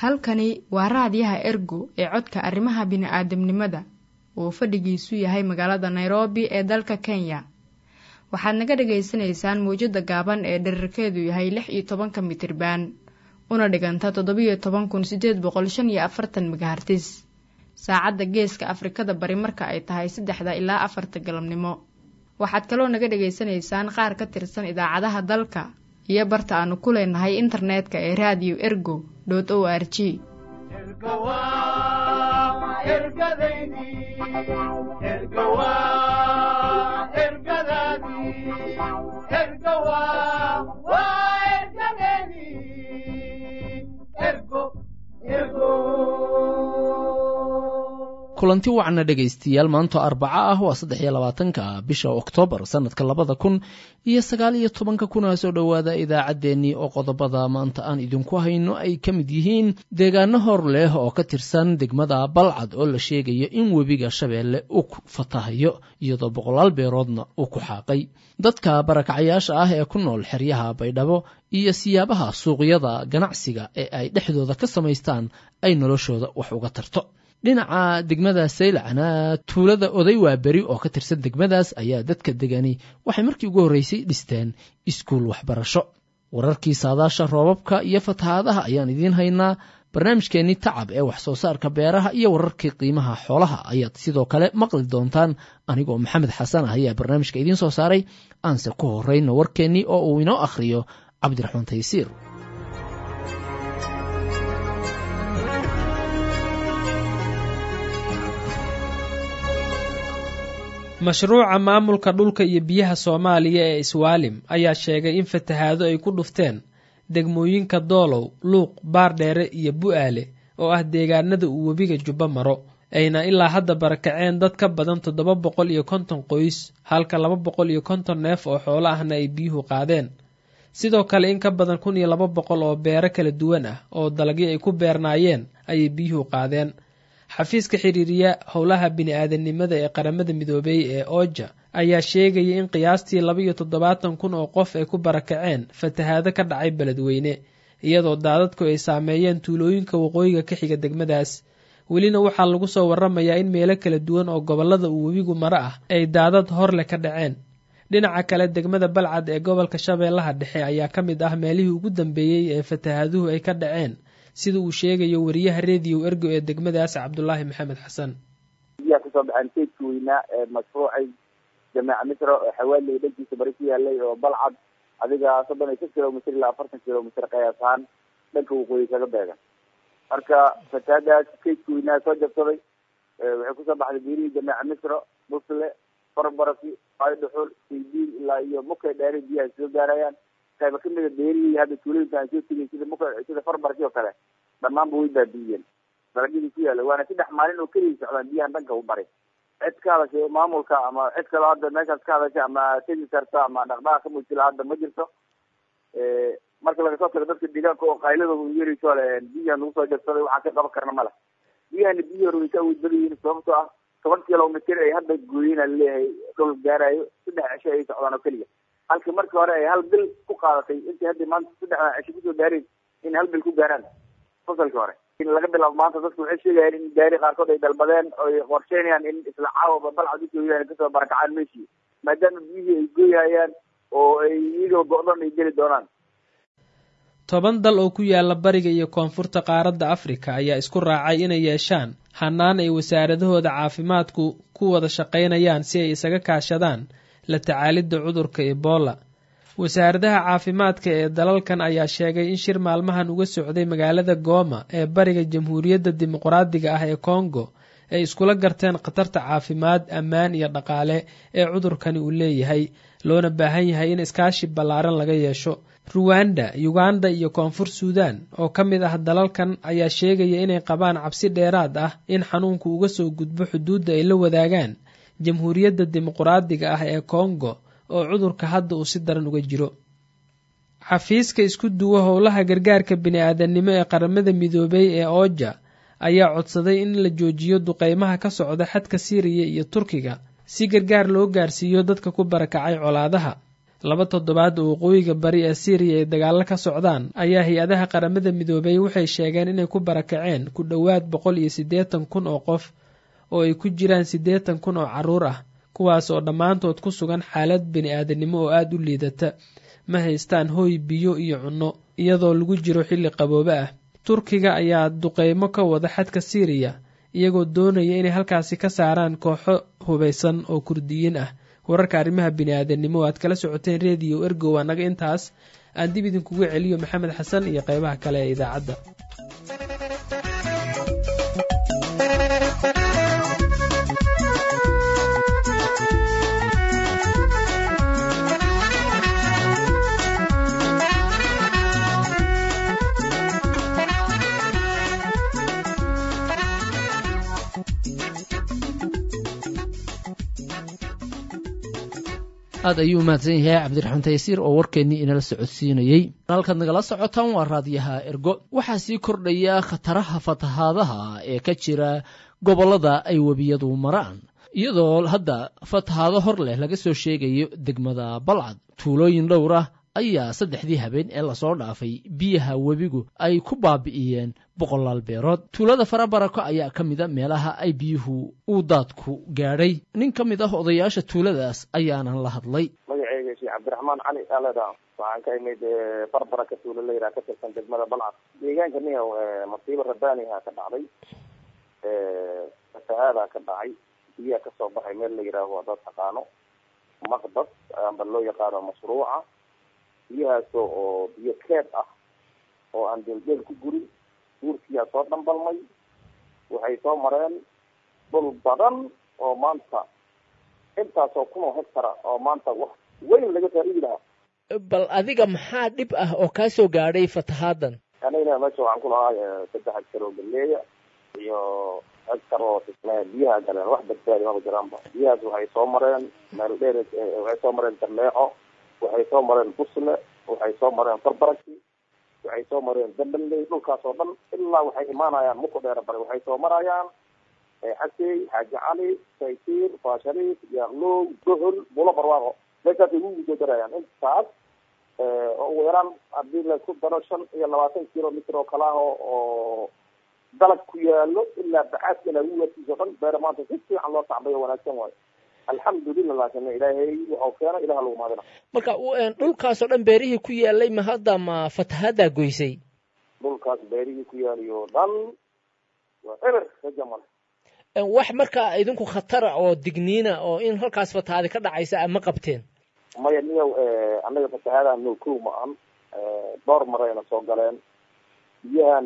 halkani waa raadiyaha ergo ee codka arrimaha bini'aadamnimada uu fadhigiisu yahay magaalada nairobi ee dalka kenya waxaad naga dhagaysanaysaan mawjadda gaaban ee dherarkeedu yahay lix iyo tobanka mitriban una dhiganta toddobiyo toban kun sideed boqol shan iyo afartan megahartis saacadda geeska afrikada bari marka ay tahay saddexda ilaa afarta galabnimo waxaad kaloo naga dhagaysanaysaan qaar ka tirsan idaacadaha dalka iyo barta aanu ku leenahay internetka ee radio ergo o r g kulanti wacna dhegaystayaal maanto arbaco ah waa saddex iyo labaatanka bisha oktoobar sannadka labada kun iyo sagaal iyo tobanka kuna soo dhowaada idaacaddeenii oo qodobada maanta aan idinku hayno ay ka mid yihiin deegaano hor leh oo ka tirsan degmada balcad oo la sheegayo in webiga shabeelle uu ku fatahayo iyadoo boqolaal beeroodna uu ku xaaqay dadka barakacyaasha ah ee ku nool xeryaha baydhabo iyo siyaabaha suuqyada ganacsiga ee ay dhexdooda ka samaystaan ay noloshooda wax uga tarto dhinaca degmada saylacna tuulada oday waaberi oo ka tirsan degmadaas ayaa dadka degani waxay markii ugu horreysay dhisteen iskuul waxbarasho wararkii saadaasha roobabka iyo fatahaadaha ayaan idiin haynaa barnaamijkeennii tacab ee wax soo saarka beeraha iyo wararkii qiimaha xoolaha ayaad sidoo kale maqli doontaan anigoo maxamed xasan ah ayaa barnaamijka idiin soo saaray aanse ku horrayno warkeennii oo uu inoo akhriyo cabdiraxmaan taysiir mashruuca maamulka dhulka iyo biyaha soomaaliya ee iswaalim ayaa sheegay in fatahaado ay ku dhufteen degmooyinka doolow luuq baardheere iyo bu'aale oo ah deegaanada uu webiga jubbo maro ayna ilaa hadda barakaceen dad ka badan toddoba boqol iyo konton qoys halka laba boqol iyo konton neef oo xoolo ahna ay biyuhu qaadeen sidoo kale in ka badan kun iyo laba boqol oo beero kala duwan ah oo dalagyo ay ku beernaayeen ayay biyuhu qaadeen xafiiska xiriiriya howlaha bini-aadanimada ee qaramada midoobey ee ooja ayaa sheegaya in qiyaastii laba iyo toddobaatan kun oo qof ay ku barakaceen fatahaado ka dhacay beledweyne iyadoo daadadku ay saameeyeen tuulooyinka waqooyiga ka xiga degmadaas welina waxaa lagu soo waramayaa in meelo kala duwan oo gobollada uu webigu maro ah ay daadad horleh ka dhaceen dhinaca kale degmada balcad ee gobolka shabeellaha dhexe ayaa ka mid ah meelihii ugu dambeeyey ee fatahaaduhu ay ka dhaceen sida uu sheegayo wariyaha rediyo ergo ee degmadaas cabdulaahi maxamed xasan biyaha kasoo baxeen keydka weynaa ee mashruucay jameeca misra oo xawaaley dhankiisa bari ku yaalay oo balcad adiga soddon iyo shan kilomitr ilaa afartan kilomitr qiyaas ahaan dhanka waqooyi kaga beegan marka fataadaas keydka weynaa soo jabsaday waxay kusoo baxday beerihii jameeca misra busle farbarafi aydhuxul saydiin ilaa iyo mukay dheeri biyaha soo gaarayaan qayba kamida beerihii hadda tuulooyinka aan soo tegay sida muka sida farbarki oo kale dhammaanba way baabiiyeen dalagyadii ku yaala waana saddex maalin oo keliya socdaan biyahan dhanka u bari cid ka hadashay maamulka ama cid kale hadda meeshaas ka hadashay ama tegi karta ama dhaqdhaqaaq ka muujila hadda ma jirto marka laga soo tago dadka deegaanka oo qayladooda u yeerayso le biyahan lagu soo jabsaday waxaan ka qaban karna male biyahana biyi hore way ka awood badan yihiin sababtoo ah toban kilomitr ay hadda gooyina laleeyahay dhul gaarayo saddex cisho ay socdaan oo keliya halkii markii hore ay hal bil ku qaadatay intii hadda maanta saddexdan cisho kusoo gaareen in hal bil ku gaaraan fasalkii hore laga bilaabo maanta dadku waxay sheegayaan in gaari qaarkood ay dalbadeen oy qorsheynayaan in isla caawaba balcad usooyaan kasoo barakacaan meeshii maadaama biyihii ay gooyhayaan oo ay iyagoo go-dan ay geli doonaan toban dal oo ku yaala bariga iyo koonfurta qaaradda afrika ayaa isku raacay inay yeeshaan hanaan ay wasaaradahooda caafimaadku ku wada shaqaynayaan si ay isaga kaashadaan la tacaalidda cudurka ebola wasaaradaha caafimaadka ee dalalkan ayaa sheegay in shir maalmahan uga socday magaalada gooma ee bariga jamhuuriyadda dimuqraadiga ah ee kongo ay iskula garteen khatarta caafimaad ammaan iyo dhaqaale ee cudurkani uu leeyahay loona baahan yahay in iskaashi ballaaran laga yeesho ruwanda uganda iyo koonfur suudan oo ka mid ah dalalkan ayaa sheegaya inay qabaan cabsi dheeraad ah in xanuunku uga soo gudbo xuduudda ay la wadaagaan jamhuuriyadda dimuqraadiga ah ee kongo oo cudurka hadda uu si daran uga jiro xafiiska isku duwa howlaha gargaarka bini-aadamnimo ee qaramada midoobay ee ooja ayaa codsaday in la joojiyo duqeymaha ka socda xadka siiriya iyo turkiga si gargaar loo gaarsiiyo dadka ku barakacay colaadaha laba toddobaad oo waqooyiga bari ee syriya ay dagaalo ka socdaan ayaa hay-adaha qaramada midoobay waxay sheegeen inay ku barakaceen ku dhowaad boqol iyo siddeetan kun oo qof oo ay ku jiraan siddeetan kun oo carruur ah kuwaas oo dhammaantood ku sugan xaalad bini-aadanimo oo aada u liidata ma haystaan hooy biyo iyo cunno iyadoo lagu jiro xilli qaboobe ah turkiga ayaa duqeymo ka wada xadka syriya iyagoo doonaya inay halkaasi ka saaraan kooxo hubaysan oo kurdiyiin ah wararka arrimaha bini-aadanimo o aad kala socoteen rediyo ergow annaga intaas aan dib idinkugu celiyo maxamed xasan iyo qeybaha kale ee idaacadda aad ayuu umahadsan yahay cabdiraxmaan taysiir oo warkeennii inala socodsiinayey halkaad nagala socotaan waa raadiyaha ergo waxaa sii kordhaya khataraha fatahaadaha ee ka jira gobollada ay webiyadu maraan iyadoo hadda fatahaado hor leh laga soo sheegayo degmada balcad tuulooyin dhowr ah ayaa saddexdii habeen ee lasoo dhaafay biyaha webigu ay ku baabi'iyeen boqolaal beerood tuulada farabarako ayaa ka mida meelaha ay biyuhu uu daadku gaadhay nin ka mid ah odayaasha tuuladaas ayaanan la hadlay magaceyga sheekh cabdiraxmaan cali aleda waxaan ka imid farbaraka tuulo la yidhaha ka tirsan degmada balcad deegaanka niya masiibo rabbaaniha ka dhacday fatahaadaa ka dhacay biyaha kasoo baxay meel la yidhaaho haddaad taqaano maqbad amba loo yaqaano mashruuca biyahaasoo oo biyo keed ah oo aan deeldeel ku gurin guurkiyaa soo dhambalmay waxay soo mareen dhul badan oo maanta intaasoo kunoo hectara oo maanta wax weyn laga faa'iidi lahaa bal adiga maxaa dhib ah oo kaa soo gaadhay fatahaadan anigana meesha waxaan ku lahaa saddex hectar oo galeeya iyo hectar oo biyaha galeen wax badbaadi maba jiraanba biyahaas waxay soo mareen meel dheer waxay soo mareen darleeco waxay soo mareen busle waxay soo mareen farbaraki waxay soo mareen dambaley dhulkaas oo dhan ilaa waxay imaanayaan muku dheera bare waxay soo marayaan xasey xaaji cali saytiir faashariif yaaqlow gohol bulo barwaaqo meeshaasay ugu soo darayaan intaas oo ugu yaraan hadii laisku daro shan iyo labaatan kilomitr oo kala ah oo dalag ku yaalo ilaa baxaadka ilaa uwaadkiisa o dhan beere maanta si fiican loo tacbay oo wanaagsan waayo alxamdulilah laakin ilaahay waxau keena ilaha lagu maadina marka dhulkaas oo dhan beerihii ku yaalay ma hadda ma fatahadaa goysay dhulkaas beerihii ku yaaliyo dhan waa eber rajamale wax markaa idinku khatara oo digniina oo in halkaas fatahaadi ka dhacaysa ma qabteen maya niyow annaga fatahaadaha no kow ma ahan dhowr marayna soo galeen biyahan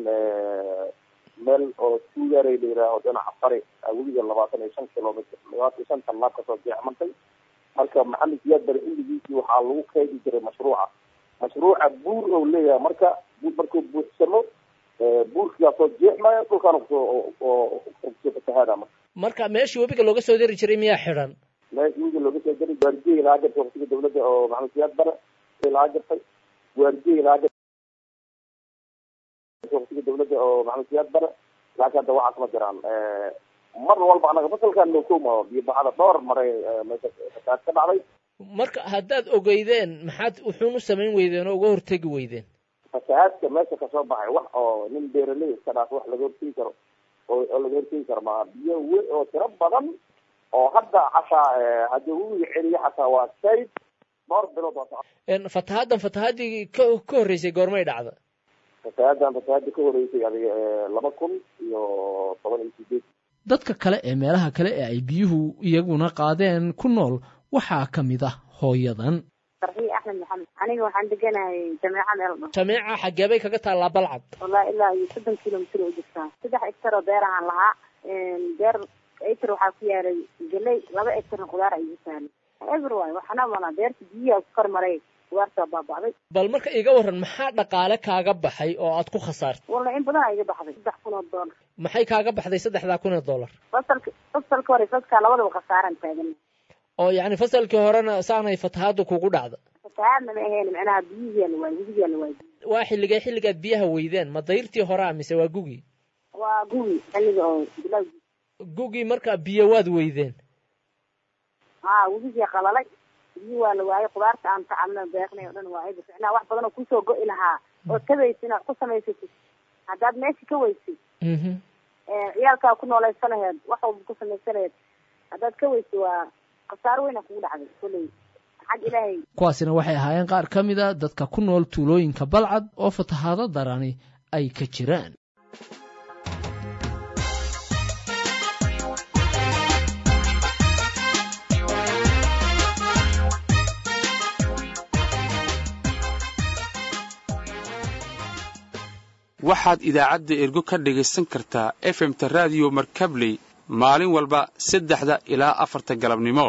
meel oo tuugaray la yihaaho dhinaca bari weliga labaatan iyo shan kilomitr labaatan iyo shan tallaab kasoo jeexmantay marka maxamed siyaad bari xilligiisii waxaa lagu keedi jiray mashruuca mashruuca buur ou leeyahay marka markuu buuxsamo buurkigaasoo jeexmaya dhulkaan kusoo kusoo fatahaada marka marka meeshii webiga looga soo dari jiray miyaa xidhan meeshii webiga looga soo dari waardiye lahaa jirtay waqtiga dawladda oo maxamed siyaad bare lahaa jirtay waardiye lahaa jirtay waqtiga dawladda oo maxamed siyaad bare laakiin hadda waxaas ma jiraan mar walba anaga fasalkan nookoma biyo baxada dhowr maray meesha fatahaad ka dhacday marka haddaad ogeydeen maxaad wuxuun u samayn weydeen oo uga hortegi weydeen fatahaadka meesha kasoo baxay wax oo nin beeraley iska dhaaf wax laga hortegi karo oo oo laga hortegi karo maaha biyo we oo tiro badan oo hadda xataa haddii webiga celiyo xataa waa sayd dhowr bilood waa fatahaaddan fatahaadii ka ka horreysay goormay dhacda fatahaaddan fatahaadda ka horeysay adiga laba kun iyo toban iyo sideed dadka kale ee meelaha kale ee ay biyuhu iyaguna qaadeen ku nool waxaa ka mid ah hooyadan farxiye axmed maxamed aniga waxaan deganahay jameeca meel dhan jameeca xaggee bay kaga taallaa balcad wallahi ilaa iyo soddon kilomitr oo jirtaa saddex ectar oo beer ahaan lahaa beer ectar waxaa ku yaalay galey laba ectarna khudaar ay taalay ever waay waxana mana beerta biyihi ku kor maray khudaartaa baaba'day bal marka iga warran maxaa dhaqaale kaaga baxay oo aad ku khasaartay wallahi in badan aa iga baxday saddex kun oo doolar maxay kaaga baxday saddexdaa kun oo dollar fasalka fasalka hore fasalka labadaba khasaaran taagan oo yacni fasalkii horena saanay fatahaaddu kugu dhacda fatahaadna ma ahayn macnaha biyihiyaala waay webigiyaala waay waa xilligee xilligaad biyaha weydeen ma dayrtii horea mise waa gugii waa gugi xilliga oo bilowgii gugii markaa biyo waad weydeen haa webigiya qalalay biyi waa la waayay khudaarta aan tacabna beeqnay oo dhan waa ayba ficnaa wax badan oo kusoo go'i lahaa oo kabaysin wax ku samaysatid haddaad meesha ka weysid ciyaalkaa ku noolaysa laheed wax walba ku samaysa laheed haddaad ka weysid waa khasaaro weyna kugu dhacday kolley xag ilaahay kuwaasina waxay ahaayeen qaar ka mid a dadka ku nool tuulooyinka balcad oo fatahaado darani ay ka jiraan waxaad idaacadda ergo ka dhagaysan kartaa efemta raadiyo markabley maalin walba saddexda ilaa afarta galabnimo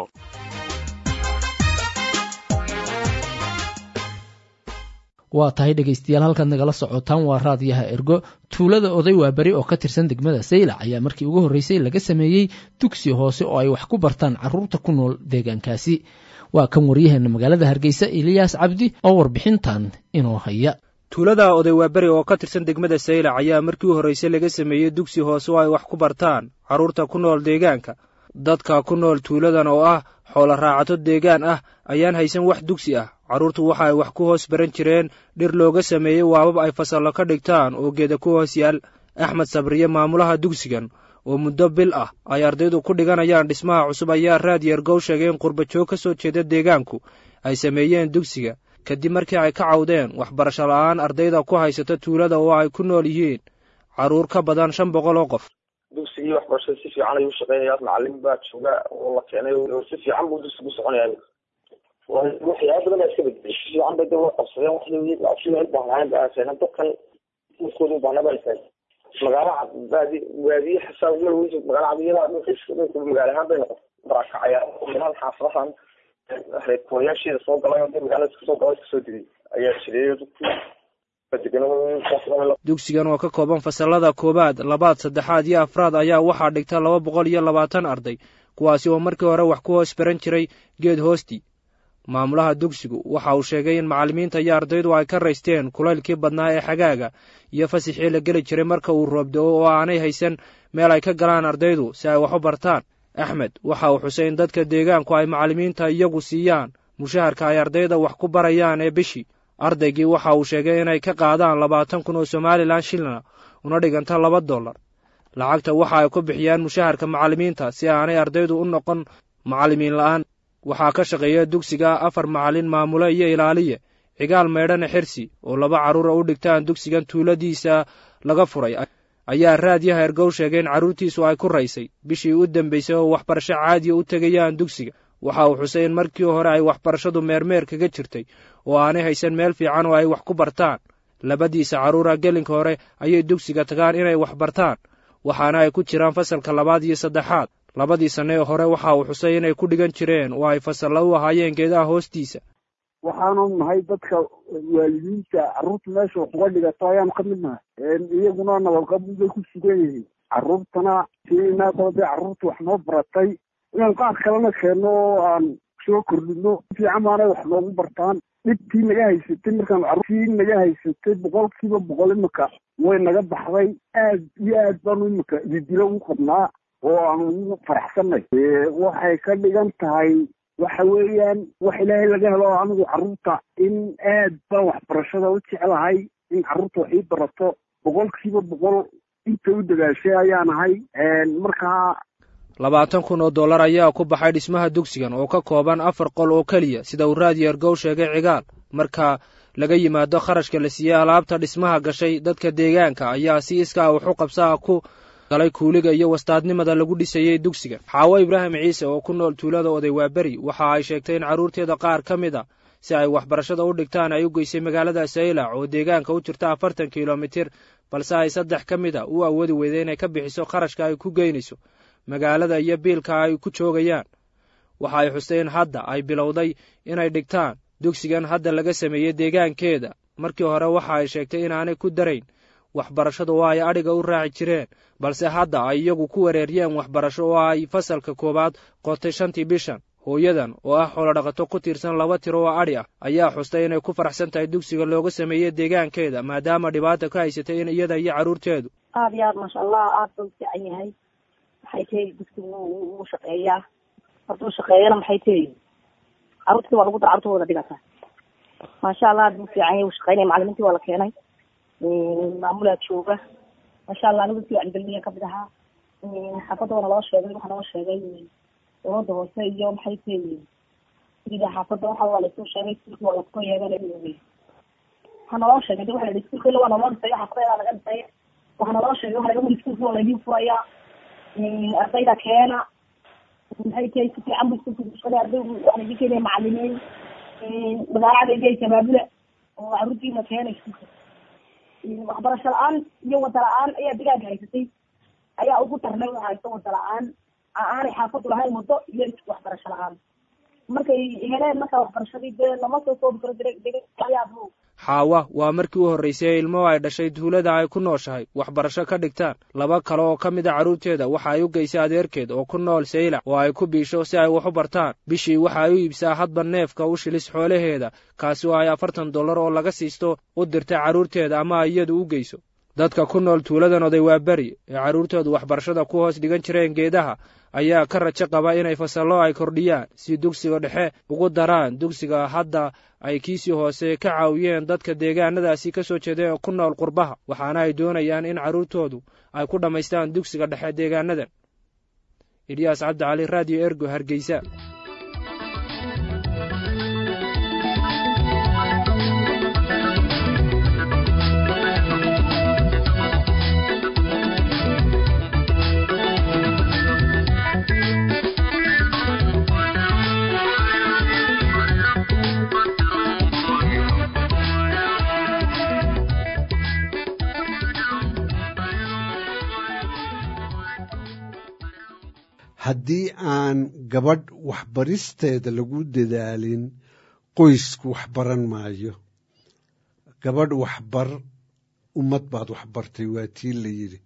waa tahay dhegaystayaal halkaad nagala socotaan waa raadiyaha ergo tuulada oday waa beri oo ka tirsan degmada saylac ayaa markii ugu horreysay laga sameeyey dugsi hoose oo ay wax ku bartaan carruurta ku nool deegaankaasi waa kan waryaheena magaalada hargeysa eliyaas cabdi oo warbixintan inoo haya tuulada oday waaberi oo ka tirsan degmada saylac ayaa markii u horraysay laga sameeyey dugsi hoose oo ay wax ku bartaan carruurta ku nool deegaanka dadka ku nool tuuladan oo ah xoolo raacato deegaan ah ayaan haysan wax dugsi ah carruurtu waxa ay wax ku hoos baran jireen dhir looga sameeyey waabab ay fasallo ka dhigtaan oo geeda ku hoos yaal axmed sabriye maamulaha dugsigan oo muddo bil ah ay ardaydu ku dhiganayaan dhismaha cusub ayaa raad yargow sheegay in qurbajoog ka soo jeeda deegaanku ay sameeyeen dugsiga kadib markii ay ka cawdeen waxbarasho la'aan ardayda ku haysata tuulada oo ay ku nool yihiin carruur ka badan shan boqol oo qof dugsigii waxbarashada si fiican ayuu shaqeynayaa macalin baa jooga oo la keenay oo si fiican buu dugsigu soconaya waxyaaba badan baa iska bedelay si fiican bay dawla qabsadeen waxay ubaahnaayen ba keeneen dadkan dhulkooda ubaahnaa baa keenay magaala baadi waadiye xasaa malweysa magaala cadiyada dhulka magaala ahaan bay noqotay barakacaya meelaha xaafadahan reerkooyaasheeda soo galay oo magaalada iska soo galay iska soo digay ayaa jireeyo dugsigan oo ka kooban fasalada koowaad labaad saddexaad iyo afraad ayaa waxaa dhigta laba boqol iyo labaatan arday kuwaasi oo markii hore wax ku hoos baran jiray geed hoostii maamulaha dugsigu waxa uu sheegay in macallimiinta iyo ardaydu ay ka raysteen kulaylkii badnaa ee xagaaga iyo fasixii la geli jiray marka uu roobdo-o oo aanay haysan meel ay ka galaan ardaydu si ay wax u bartaan axmed waxa uu xusay in dadka deegaanku ay macallimiinta iyagu siiyaan mushaharka ay ardayda wax ku barayaan ee bishii ardaygii waxa uu sheegay inay ka qaadaan labaatan kun oo somalilan shilina una dhiganta laba dollar lacagta waxa ay ku bixiyaan mushaharka macallimiinta si aanay ardaydu u noqon macallimiin la'aan waxaa ka shaqeeya dugsiga afar macallin maamule iyo ilaaliye cigaal maydhane xirsi oo laba carruura u dhigtaan dugsigan tuuladiisa laga furay ayaa raadyaha ergow sheegay in carruurtiisu ay ku raysay bishii u dambaysay oo waxbarasho caadiya u tegayaan dugsiga waxa uu xusay in markii hore ay waxbarashadu meermeer kaga jirtay oo aanay haysan meel fiican oo ay wax ku bartaan labadiisa carruura gelinka hore ayay dugsiga tagaan inay wax bartaan waxaana ay ku jiraan fasalka labaad iyo saddexaad labadii sanne ee hore waxa uu xusay inay ku dhigan jireen oo ay fasalla u ahaayeen geedaha hoostiisa waxaanu nahay dadka waalidiinta carruurta meesha wax uga dhigato ayaanu ka mid nahay iyaguna nabadqabin bay ku sugan yihiin carruurtana siinaa dee carruurta wax noo baratay inaan qaar kalena keenno oo aan soo kordhino fiican baanay wax noogu bartaan dhibtii naga haysatay markaan carruurtii naga haysatay boqolkiiba boqol imika way naga baxday aad iyo aad baanu imika ididilo u qabnaa oo aan ugu faraxsanay waxay ka dhigan tahay waxa weeyaan wax ilaahay laga helo anigu carruurta in aad baan waxbarashada u jeclahay in carruurta wax ii barato boqolkiiba boqol inta u dagaashay ayaan ahay markaa labaatan kun oo dollar ayaa ku baxay dhismaha dugsigan oo ka kooban afar qol oo keliya sida uu raadiyo ergow sheegay cigaal marka laga yimaado kharashka la siiyey alaabta dhismaha gashay dadka deegaanka ayaa si iskaa wax u qabsaa ku galay kuuliga iyo wastaadnimada lagu dhisayey dugsiga xaawo ibraahim ciise oo ku nool tuulada oday waaberi waxa ay sheegtay in carruurteeda qaar ka mid a si ay waxbarashada u dhigtaan ay u geysay magaalada saylac oo deegaanka u jirta afartan kilomitir balse ay saddex ka mid a u awoodi weyday inay ka bixiso kharashka ay ku geynayso magaalada iyo biilka ay ku joogayaan waxa ay xustay in hadda ay bilowday inay dhigtaan dugsigan hadda laga sameeyey deegaankeeda markii hore waxa ay sheegtay inaanay ku darayn waxbarashadu oo ay adhiga u raaci jireen balse hadda ay iyagu ku wareeriyeen waxbarasho oo ay fasalka koowaad qotay shantii bishan hooyadan oo ah xoolodhaqato ku tiirsan laba tiro oo adhi ah ayaa xustay inay ku faraxsan tahay dugsiga looga sameeyey deegaankeeda maadaama dhibaata ka haysatay in iyada iyo carruurteedu aada iyo aad maasha allah aada ba u fiican yahay maxay tahay dugsigu wuu shaqeeyaa hadduu shaqeeyana maxay tahay carruurtii waa lagu dara carruurta wada dhigataa maasha allah aad buu fiican yahay uu shaqeynaya macalimiintii waa la keenay maamulaa jooga maasha allah anigu si wacyigelinayan kamid ahaa xaafadda waa naloo sheegay waxaa naloo sheegay dowladda hoose iyo maxay tahay sida xaafadda waxa waa laisoo sheegay iskuulka waa lasoo yeegana waxaa naloo sheegay de waxa la yidhi iskuulka ila waa naloo dhisaya xaafadadaa laga dhisaya waxaa naloo sheegay waxa laga wuli iskuulka waa laydin furaya ardayda keena maxay tahay si fiican bu iskuulka kushaqeynaya ardaygu waxaa laydin keenaya macalimiin magaalada igey shabaabula oo carruurtiina keena iskuulka waxbarasho la-aan iyo wada la-aan ayaa digaaga haysatay ayaa ugu darnay waxa haysta wada la-aan aanay xaafadu lahayn wado iyo waxbarasho la-aan markay heleen markaa waxbarashadii dee lama soo soobi karo degaayaabuu xaawa waa markii u horraysay ee ilmuhu ay dhashay tuulada ay ku nooshahay waxbarasho ka dhigtaan laba kale oo ka mid a carruurteeda waxa ay u geysay adeerkeed oo ku nool saylac oo ay ku biisho si ay wax u bartaan bishii waxa ay u iibsaa hadba neefka u shilis xoolaheeda kaasi oo ay afartan dollar oo laga siisto u dirtay carruurteeda ama ay iyadu u geyso dadka ku nool tuuladan oday waa beri ee carruurtoodu waxbarashada ku hoos dhigan jireen geedaha ayaa ka rajo qaba inay fasallo ay kordhiyaan si dugsiga dhexe ugu daraan dugsiga hadda ay kiisii hoose ka caawiyeen dadka deegaanadaasi ka soo jeeda ee ku nool qurbaha waxaana ay doonayaan in carruurtoodu ay ku dhammaystaan dugsiga dhexe deegaanadan ilyaas cabdi cali radio ergo hargeysa haddii aan gabadh waxbaristeeda lagu dadaalin qoysku waxbaran maayo gabadh waxbar ummad baad waxbartay waa tii la yidhi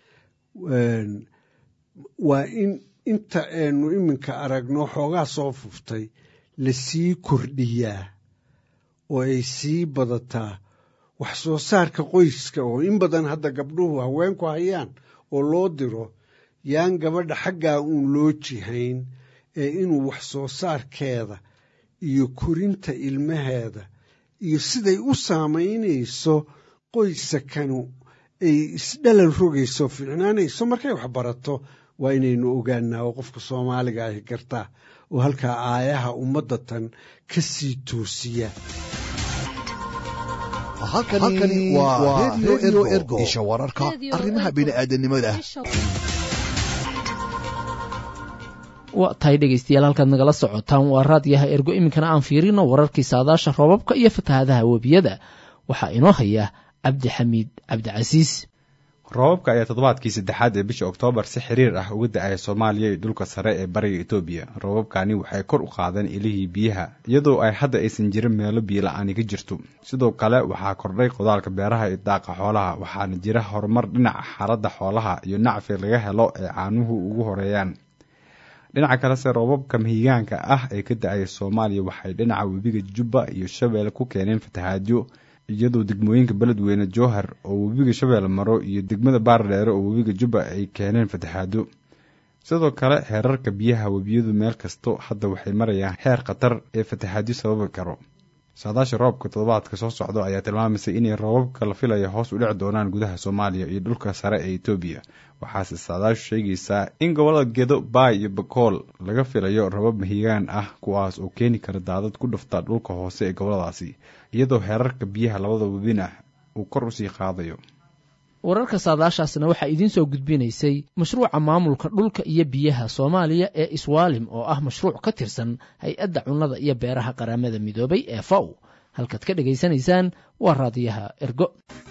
waa in inta aynu iminka aragno xoogaa soo fuftay lasii kordhiyaa oo ay sii badataa wax soo saarka qoyska oo in badan hadda gabdhuhu haweenku hayaan oo loo diro yaan gabadha xaggaa uun loo jihayn ee inuu wax soo saarkeeda iyo korinta ilmaheeda iyo siday u saamaynayso qoysakanu ay isdhalal rogayso fiicnaanayso markay wax barato waa inaynu ogaanaa oo qofka soomaaliga ahi gartaa oo halkaa aayaha ummaddatan ka sii toosiya halkani waa redio ergo isha wararka arrimaha bini'aadanimada waa tahay dhegaystayaal halkaad nagala socotaan waa raadyaha ergo iminkana aan fiirino wararkii saadaasha roobabka iyo fatahaadaha webiyada waxaa inoo haya cabdixamiid cabdicasiis roobabka ayaa toddobaadkii saddexaad ee bisha oktoobar si xiriir ah uga da-aya soomaaliya iyo dhulka sare ee bariga etoobiya roobabkani waxay kor u qaadeen ilihii biyaha iyadoo ay hadda aysan jirin meelo biyola-aani ka jirto sidoo kale waxaa kordhay qodaalka beeraha iyo daaqa xoolaha waxaana jira horumar dhinaca xaaladda xoolaha iyo nacfi laga helo ee caanuhu ugu horeeyaan dhinaca kalese roobabka mahigaanka ah ee ka da-aya soomaaliya waxay dhinaca webiga jubba iyo shabeelle ku keeneen fatahaadyo iyadoo degmooyinka beledweyne jowhar oo webiga shabeelle maro iyo degmada baardheere oo webiga jubba ay keeneen fatahaado sidoo kale heerarka biyaha webiyadu meel kasto hadda waxay marayaan heer khatar ee fatahaadyo sababi karo saadaasha roobka toddobaadka soo socdo ayaa tilmaamaysay inay roobabka la filaya hoos u dhici doonaan gudaha soomaaliya iyo dhulka sare ee etoobiya waxaase saadaashu sheegaysaa in gobolada gedo baay iyo bakool laga filayo rabab mahigaan ah kuwaas oo keeni kara daadad ku dhufta dhulka hoose ee goboladaasi iyadoo heerarka biyaha labada webina uu kor usii qaadayo wararka saadaashaasna waxaa idiin soo gudbinaysay mashruuca maamulka dhulka iyo biyaha soomaaliya ee iswaalim oo ah mashruuc ka tirsan hay-adda cunnada iyo beeraha qaramada midoobay ee faw halkaad ka dhegaysanaysaan waa raadiyaha ergo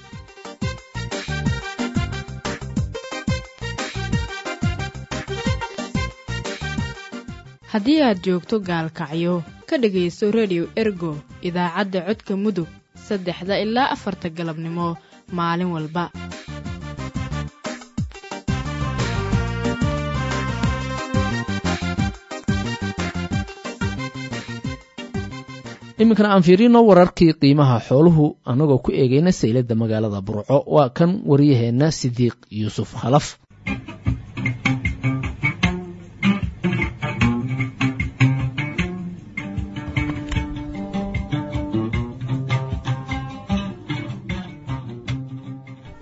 haddii aad joogto gaalkacyo ka dhegaysto redio ergo idaacadda codka mudug saddexda ilaa afarta galabnimo maalin walba iminkana aan fiirino wararkii qiimaha xooluhu annagoo ku eegayna sayladda magaalada burco waa kan waryaheenna sidiiq yuusuf halaf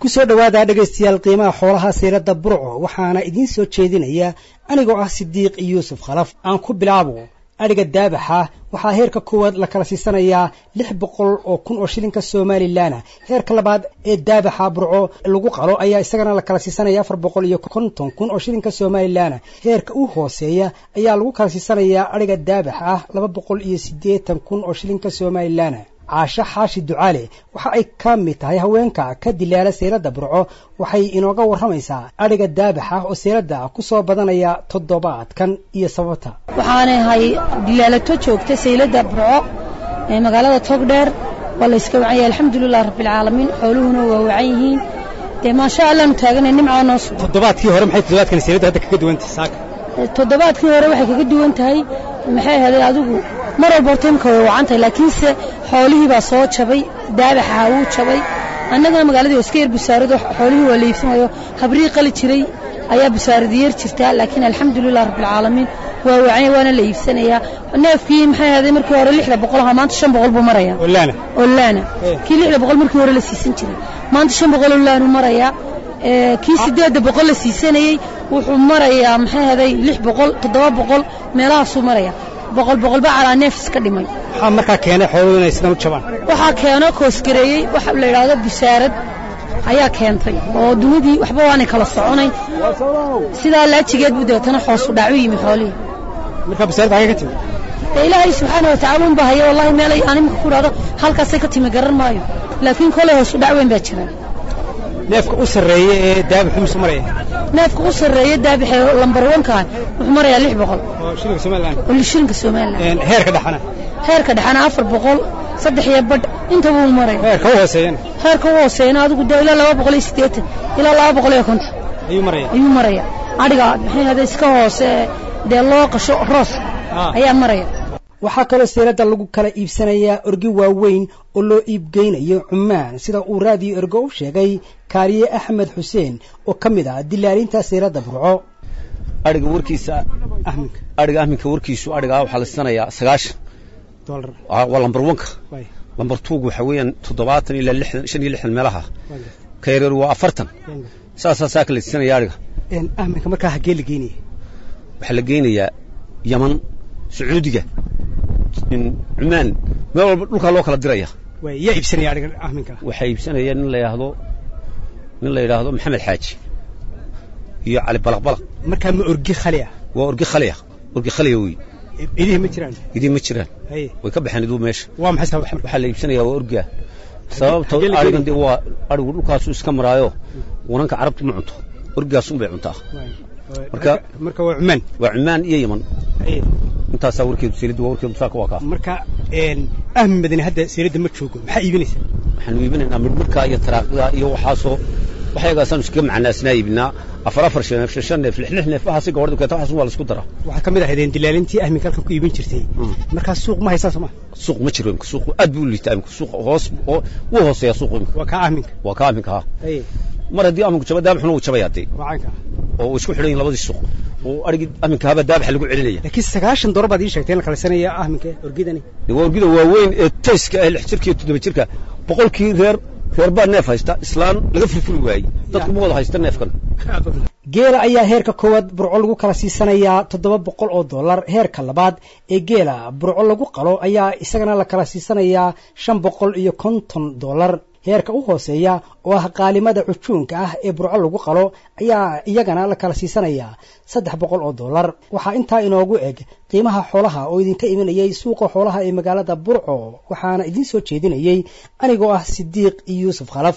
kusoo dhowaada dhegaystayaal qiimaha xoolaha sayradda burco waxaana idiin soo jeedinaya anigoo ah sidiiq yuusuf khalaf aan ku bilaabo adhiga daabaxa waxaa heerka koowaad la kala siisanayaa lix boqol oo kun oo shilinka somalilan heerka labaad ee daabaxa burco lagu qalo ayaa isagana la kala siisanaya afar boqol iyo konton kun oo shilinka somalilan heerka u hooseeya ayaa lagu kala siisanayaa adhiga daabaxa ah laba boqol iyo siddeetan kun oo shilinka somalilan caasho xaashi ducaale waxa ay ka mid tahay haweenka ka dilaala sayladda burco waxay inooga warramaysaa adhiga daabax ah oo sayladda ku soo badanaya toddobaadkan iyo sababta waxaanay ahay dilaalato joogta sayladda burco ee magaalada togdheer waa la yska wacanya alxamdulilah rabbilcaalamiin xooluhuna waa wacan yihiin dee maasha allaanu taaganay nimcaa noo sugan toddobaadkii hore maxay toddobaadkan sayladda hadda kaga duwantahay saaka toddobaadkii hore waxay kaga duwan tahay maxay ahaday adigu mar walba horta imka way wacan tahay laakiinse xoolihii baa soo jabay daabaxa wuu jabay annagana magaaladii waa iska yar busaarado xoolihii waa la iibsanayo habrii qali jiray ayaa busaarada yeer jirtaa laakiin alxamdulilah rabbilcaalamiin waa wacanya waana la iibsanayaa neefkii maxay ahaday markii hore lixda boqol ahaa maanta shan boqol buu maraya olaana olaana kii lixda boqol markii hore la siisan jiray maanta shan boqol olaanu marayaa kii sideedda boqol la siisanayey wuxuu marayaa maxay ahaday lix boqol toddoba boqol meelahaasuu maraya boqol boqolba calaa neef iska dhimay waxaa markaa keenay xooluhu inay sidan u jabaan waxaa keeno koosgareeyey waxa la yidhaahdo busaarad ayaa keentay oo dunidii waxba waanay kala soconay sidaa laajigeed buu deetana hoosu dhacu yimi xoolihii markaa busaarad xagee ka timi dee ilaahay subxaana watacaala unbaa haya wallahi meelay aan imika ku dhahdo halkaasay ka timi garan maayo laakiin kolay hoosu dhac weyn baa jira neefka u sarreeya ee daabixu musu maraya neefka u sarreeya daabixee lambar wankaa wuxuu marayaa lix boqol oo shilinka somalilan oo shilinka somalilan heerka dhexana heerka dhexana afar boqol saddex iyo badh inta buu maraya heerka u hooseeyana heerka u hooseeyana adigu dee ilaa laba boqol iyo siddeetan ilaa laba boqol iyo konton ayuu maraya ayuu maraya adhiga maxay hada iska hoose dee loo qasho roos ayaa maraya waxaa kaloo sayladda lagu kala iibsanayaa orgi waaweyn oo loo iibgeynayo cumaan sida uu raadiyo ergo u sheegay kaaliye axmed xuseen oo ka mid ah dilaalinta sayladda burco adhiga warkiisa adhiga ahminka warkiisu adhigaa waxaa la siisanayaa sagaashan waa lambar wanka lambar tuug waxa weeyaan toddobaatan ilaa lixdan shan iyo lixdan meelaha ka yareer waa afartan saasaa saaka la siisanaya adhiga ahminka markaa hagee la geynaya waxaa la geynayaa yaman sacuudiga cumaan meel walba dhulkaa loo kala diraya yaa iibsanaya adhiga ahminka waxaa iibsanaya nin la yidhaahdo nin la yidhaahdo maxamed xaaji iyo cali balaqbalaq markaa ma orgi khali ah waa orgi khaliya orgi khaliya wey idihi ma jiraan idihi ma jiraan way ka baxeen iduu meesha waa maxay sabab waxaa la iibsanaya waa orgiga sababta adhigan dee waa adhigu dhulkaasuu iska maraayo wananka carabtu ma cunto orgigaasun bay cuntaa marka marka waa cumaan waa cumaan iyo yaman intaasaa warkeedu seelidda waa warkeedu saaka waa kaa marka ahmi madani hadda seelidda ma joogo maxaa iibinaysa waxaanu iibinaynaa midhmidhkaa iyo taraaqida iyo waxaasoo waxyagaasaanu iskaga macnaasnaa iibinaa afar afar shan neef shan neef lix lix neef waxaasi gabadha keeta waxaas waa la isku daraa waxaa ka mid ahaydeen dilaalintii ahminka halkan ku iibin jirtay markaa suuq ma haysaan soo ma suuq ma jiro imka suuq aad buu u liitaa imka suuq hoos wuu hooseeyaa suuq imka waa kaa ahminka waa kaa ahminka ha mar haddii ahminku jaba daabixuna wuu jabaya dee wacanka oo way isku xidhan yihin labadii suuq oo adhigii ahminka haba daabaxa lagu celinaya laakiin sagaashan dolar baad ii sheegtay in la kalisanaya ahminka orgidani waa orgida waaweyn ee tayska ee lix jirka iyo toddoba jirka boqolkii reer reer baa neef haysta islaan laga furfuri waayey dadku ma wada haysta neefkan geela ayaa heerka koowaad burco lagu kala siisanayaa toddoba boqol oo dollar heerka labaad ee geela burco lagu qalo ayaa isagana la kala siisanayaa shan boqol iyo konton dollar heerka u hooseeya oo ah qaalimada cujuunka ah ee burco lagu qalo ayaa iyagana la kala siisanayaa saddex boqol oo dollar waxaa intaa inoogu eg qiimaha xoolaha oo idinka imanayay suuqa xoolaha ee magaalada burco waxaana idiin soo jeedinayey anigoo ah sidiiq yuusuf khalaf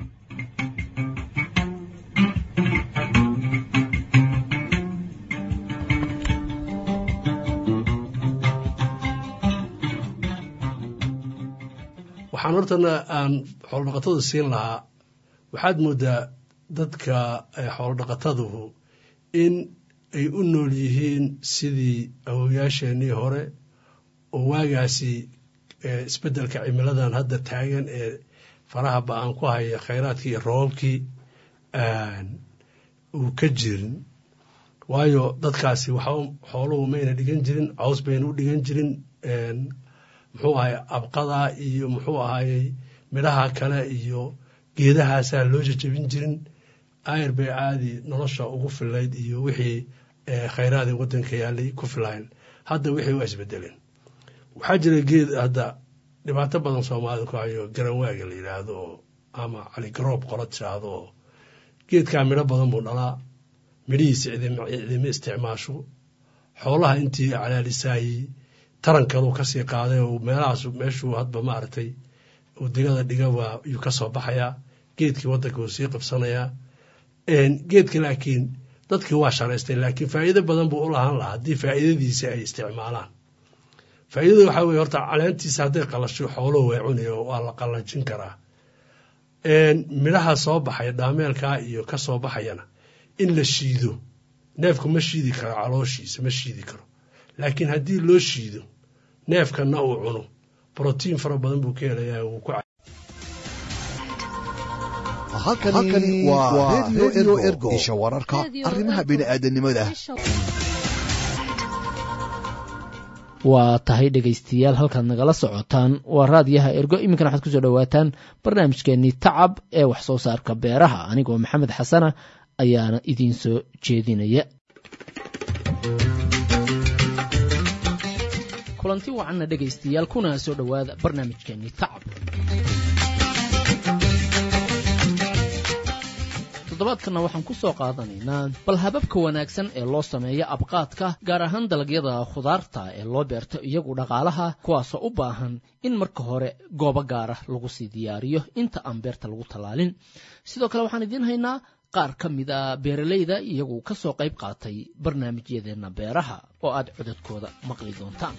waxaan hortana aan xoolodhaqatada siin lahaa waxaad moodaa dadka xoolodhaqataduhu in ay u nool yihiin sidii awoyaasheenii hore oo waagaasi isbeddelka cimiladan hadda taagan ee faraha ba-aan ku haya khayraadkii iyo roobabkii uu ka jirin waayo dadkaasi waxa xooluhu mayna dhigan jirin caws bayna u dhigan jirin muxuu ahay abqada iyo muxuu ahayey midhaha kale iyo geedahaasaa loo jajabin jirin ayr bay caadi nolosha ugu filayd iyo wixii khayraadii waddanka yaalay ku filayn hadda wixii waa isbedeleen waxaa jira geed hadda dhibaato badan soomaalida ku hayo garanwaaga la yidhaahdo oo ama caligaroob qola tiraahdo oo geedkaa midho badan buu dhalaa midhihiisa cidima isticmaasho xoolaha intii calaalisaayey tarankaluu kasii qaaday oo meelahaas meeshuu hadba maaragtay uu digada dhiga waa yuu ka soo baxayaa geedkii waddanka wuu sii qabsanayaa geedka laakiin dadkii waa sharaystay laakiin faa'iido badan buu u lahaan lahaa haddii faa'iidadiisa ay isticmaalaan faa'iidada waxaa weye horta caleentiisa hadday qalasho xooluhu way cunaya waa la qalajin karaa midhaha soo baxaya dhaameelkaa iyo ka soo baxayana in la shiido neefku ma shiidi karo calooshiisa ma shiidi karo laakiin haddii loo shiido neefkana uu cuno brotiin fara badan buu ka helayaa wuu ku halkani waa redio ergo isha wararka arrimaha bini'aadanimada waa tahay dhegaystayaal halkaad nagala socotaan waa raadiyaha ergo iminkana waxaad kusoo dhowaataan barnaamijkeenii tacab ee wax soo saarka beeraha anigoo maxamed xasana ayaana idiin soo jeedinaya kulanti wacanna dhegaystayaal kuna soo dhowaada barnaamijkeenii tacab toddobaadkanna waxaan ku soo qaadanaynaa bal hababka wanaagsan ee loo sameeyo abqaadka gaar ahaan dalagyada khudaarta ee loo beerto iyagu dhaqaalaha kuwaasoo u baahan in marka hore goobo gaara lagu sii diyaariyo inta aan beerta lagu tallaalin sidoo kale waxaan idiin haynaa qaar ka mid a beeralayda iyagu ka soo qayb qaatay barnaamijyadeenna beeraha oo aad codadkooda maqli doontaan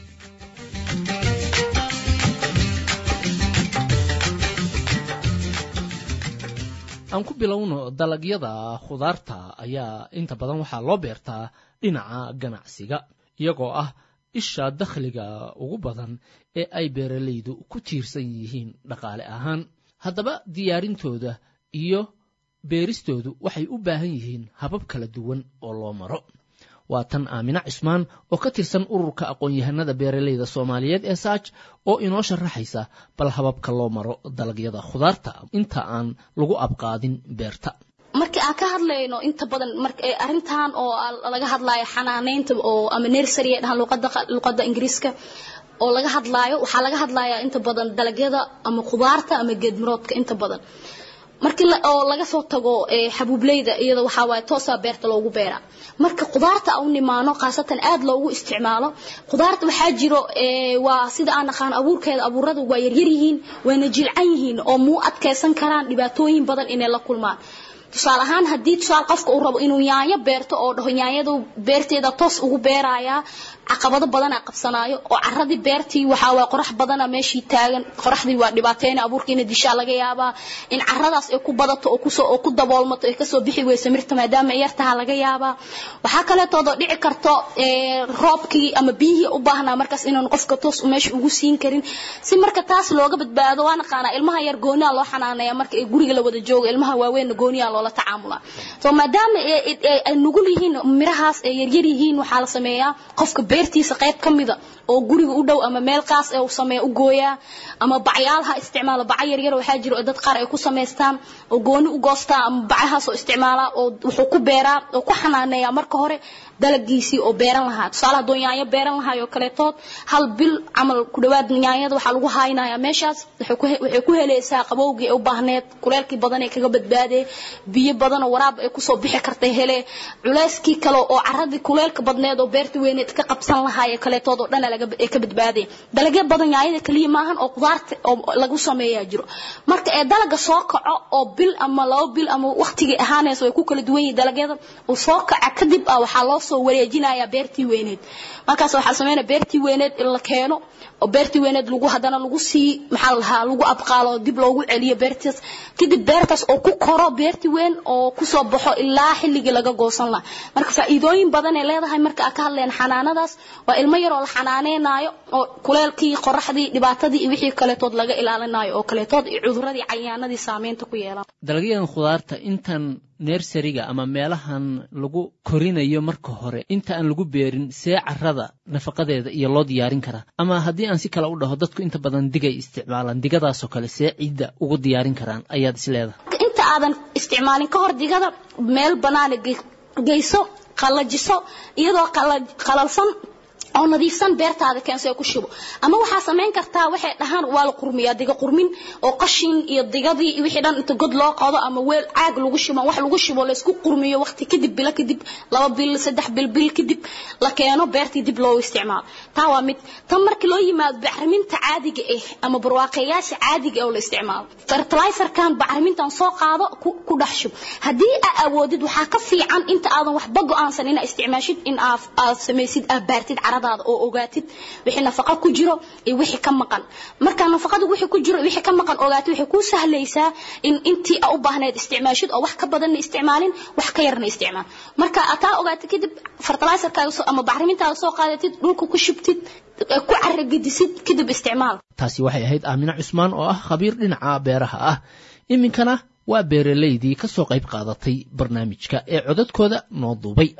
aan ku bilowno dalagyada khudaarta ayaa inta badan waxaa loo beertaa dhinaca ganacsiga iyagoo ah isha dakhliga ugu badan ee ay beeralaydu ku tiirsan yihiin dhaqaale ahaan haddaba diyaarintooda iyo beeristoodu waxay u baahan yihiin habab kala duwan oo loo maro waa tan aamina cismaan oo ka tirsan ururka aqoon-yahanada beeralayda soomaaliyeed ee saaj oo inoo sharaxaysa bal hababka loo maro dalagyada khudaarta inta aan lagu abqaadin beerta markii aan ka hadlayno inta badan arrintan oo laga hadlayo xanaaneynta oo ama nursery ay dhahaan luqada luqada ingiriiska oo laga hadlaayo waxaa laga hadlayaa inta badan dalagyada ama khudaarta ama geedmiroodka inta badan markii oo laga soo tago xabuubleyda iyada waxaa waaye toosaa beerta loogu beeraa marka khudaarta u nimaano khaasatan aad loogu isticmaalo khudaarta waxaa jiro waa sida aan naqaan abuurkeeda abuurada waa yaryar yihiin wayna jilcan yihiin oo muu adkaysan karaan dhibaatooyin badan inay la kulmaan tusaale ahaan haddii tusaale qofka uu rabo inuu yaanyo beerto oo dhaho yaanyadu beerteeda toos ugu beerayaa caqabado badanaa qabsanaayo oo caradii beertii waxaa waa qorax badana meeshii taagan qoraxdii waa dhibaateyna abuurkiina dishaa laga yaabaa in caradaas ay ku badato oo kusoo oo ku daboolmato ay kasoo bixi weyso mirta maadaama ay yartaha laga yaabaa waxaa kaleetoodoo dhici karto roobkii ama biyihii u baahnaa markaas inaan qofka toos meesha ugu siin karin si marka taas looga badbaado waa naqaanaa ilmaha yar gooniyaa loo xanaaneeya marka ay guriga la wada jooga ilmaha waaweynna gooniyaa loola tacaamulaa so maadaama ay nugul yihiin mirahaas ay yaryar yihiin waxaa la sameeyaa qofka beertiisa qayb ka mida oo guriga u dhow ama meel qaas ee uu sameeya u gooyaa ama bacyaalaha isticmaala baca yaryar waxaa jiro oo dad qaar ay ku samaystaan oo gooni u goostaa ama bacahaas oo isticmaalaa oo wuxuu ku beeraa oo ku xanaaneeyaa marka hore dalagiisii oo beeran lahaa tusaale hadduu yaanyo beeran lahaay oo kaleetood hal bil camal ku dhawaad yaanyada waxaa lagu haynayaa meeshaas waxay ku helaysaa qabowgii ay u baahneed kuleelkii badan ee kaga badbaadee biyo badan oo waraab ay kusoo bixi kartay hele culeyskii kale oo caradii kuleelka badneed oo beerta weyneed ka qabsan lahaay ee kaleetood oo dhan ay ka badbaadee dalagyo badan yaanyada kaliya maahan oo qudaarta oo lagu sameeyaa jiro marka ee dalaga soo kaco oo bil ama labo bil ama waqtigii ahaanaysa way ku kala duwan yihiin dalagyada uu soo kaca kadib ah waxaa loo soo wareejinayaa beertii weyneed markaas waxaa la sameynaya beertii weyneed in la keeno oo beertii weyneed lagu haddana lagu sii maxaa la dhahaa lagu abqaalo oo dib loogu celiyo beertaas kadib beertaas oo ku koro beertii weyn oo kusoo baxo ilaa xilligii laga goosan lahaa marka faa'iidooyin badan ay leedahay marka aan ka hadlayna xanaanadaas waa ilmo yar oo la xanaaneynayo oo kuleelkii qoraxdii dhibaatadii iyo wixii kaleetood laga ilaalinayo oo kaleetood iyo cuduradii cayaanadii saameynta ku yeelan dalagyadan khudaarta intan nersariga ama meelahan lagu korinayo marka hore inta aan lagu beerin see carada nafaqadeeda iyo loo diyaarin karaa ama haddii aan si kale u dhaho dadku inta badan digay isticmaalaan digadaasoo kale see ciidda ugu diyaarin karaan ayaad is leedahay aadan isticmaalin ka hor digada meel banaana geyso qallajiso iyadoo qalalsan oo nadiifsan beertaada keenso ku shubo ama waxaa samayn kartaa waxay dhahaan waa la qurmiyaa diga qurmin oo qashin iyo digadii iyo wixii dhan inta god loo qodo ama weel caag lagu shubo wax lagu shubo la isku qurmiyo waqti kadib bilo kadib laba bil saddex bil bil kadib la keeno beertii dib loo isticmaalo taa waa mid tan markii loo yimaado bacriminta caadiga ah ama barwaaqayaasha caadiga ah oo la isticmaalo fertilizerkan bacrimintan soo qaado ku dhex shub haddii aa awoodid waxaa ka fiican inta aadan waxba go-aansan inaa isticmaashid in aad samaysid aad baartid carada oo ogaatid wixii nafaqa ku jiro iyo wixii ka maqan marka nafaqada wixii ku jiro wixii ka maqan ogaatid waxay kuu sahlaysaa in intii aa u baahneed isticmaashid oo wax ka badanna isticmaalin wax ka yarna isticmaal marka ataa ogaatid kadib fertilizerkaaga ama bacrimintaada soo qaadatid dhulka ku shubtid ku caragedisid kadib isticmaal taasi waxay ahayd aamine cusmaan oo ah khabiir dhinaca beeraha ah iminkana waa beeralaydii ka soo qayb qaadatay barnaamijka ee codadkooda noo duubay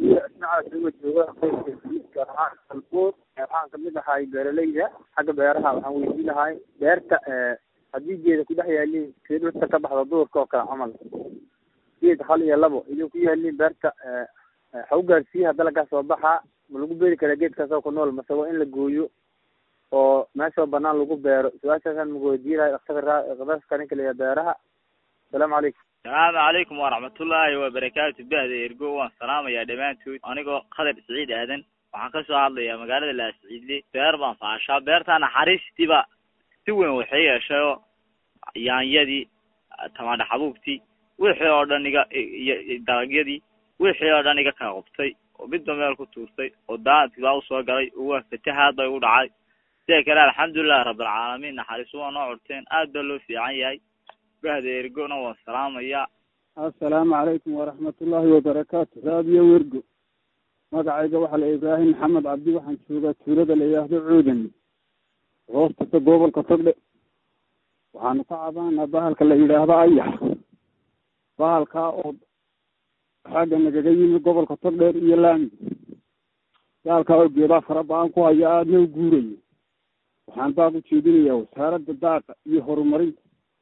waxaan kamid ahay beeralayda xagga beeraha waxaan weydiin lahay beerta haddii geeda kudhex yaaliin see dhulka ka baxda duurka oo kale camal geed hal iyo labo idin ku yaaliin beerta waxa u gaarsiiyaha dalaggaa soo baxaa ma lagu beeri karaa geedkaasoo ku nool mase waa in la gooyo oo meeshoo banaan lagu beero su-aashaasaan maku weydiin lahay daktarka ninka leeyahay beeraha asalaamu calaykum asalaamu calaykum waraxmatullaahi wabarakaatu bahda ergo waan salaamayaa dhammaantood anigoo khadar siciid aadan waxaan ka soo hadlayaa magaalada laasciidle beer baan faashaa beerta naxariistiiba si weyn waxay yeeshayoo yaanyadii tamaandha xabuubtii wixii oo dhan iga iyo dalagyadii wixii oo dhan iga kala qubtay oo midba meel ku tuurtay oo daantii baa usoo galay oo waa fatahaad bay u dhacay sida kale alxamdulilahi rabbilcaalamiin naxariisu waa noo curteen aad baa loo fiican yahay bahda ergona waan salaamayaa assalaamu calaykum waraxmatullaahi wabarakaatu raadiyo wergo magacayga waxaa la ibraahim maxamed cabdi waxaan joogaa tuulada la yidhaahdo cuudan hoostasa gobolka togdhe waxaanu ka cabaanaa bahalka la yidhaahdo ayax bahalkaa oo xagga nagaga yimi gobolka togdheer iyo laami bahalkaa oo geedaa fara ba-an ku haya aadna u guurayo waxaan baaq u jeedinayaa wasaaradda daaqa iyo horumarinta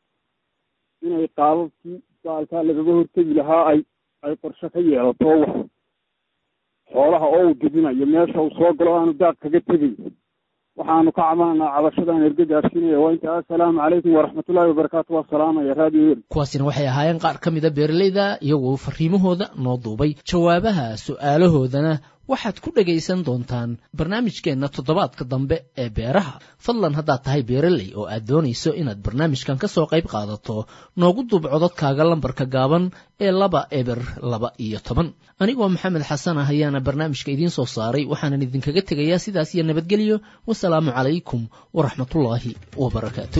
inay qaababkii bahalkaa lagaga hortegi lahaa ay ay qorshe ka yeelato wax xoolaha oo uu dibinayo meesha uu soo galo aanu daaq kaga tegay waxaanu ka cabananaa cabashadaan erga gaarsiinaya waa inta assalaamu calaykum waraxmatullaahi wabarakaatu waa salaamaya raadiyo wer kuwaasina waxay ahaayeen qaar ka mida beeralayda iyagoo fariimahooda noo duubay jawaabaha su'aalahoodana waxaad ku dhegaysan doontaan barnaamijkeenna toddobaadka dambe ee beeraha fadlan haddaad tahay beeraley oo aad doonayso inaad barnaamijkan ka soo qayb qaadato noogu duub cododkaaga lambarka gaaban ee laba eber laba iyo toban anigoo maxamed xasan ah ayaana barnaamijka idiin soo saaray waxaanan idinkaga tegayaa sidaas iyo nabadgelyo wasalaamu calaykum waraxmatullaahi wabarakaatu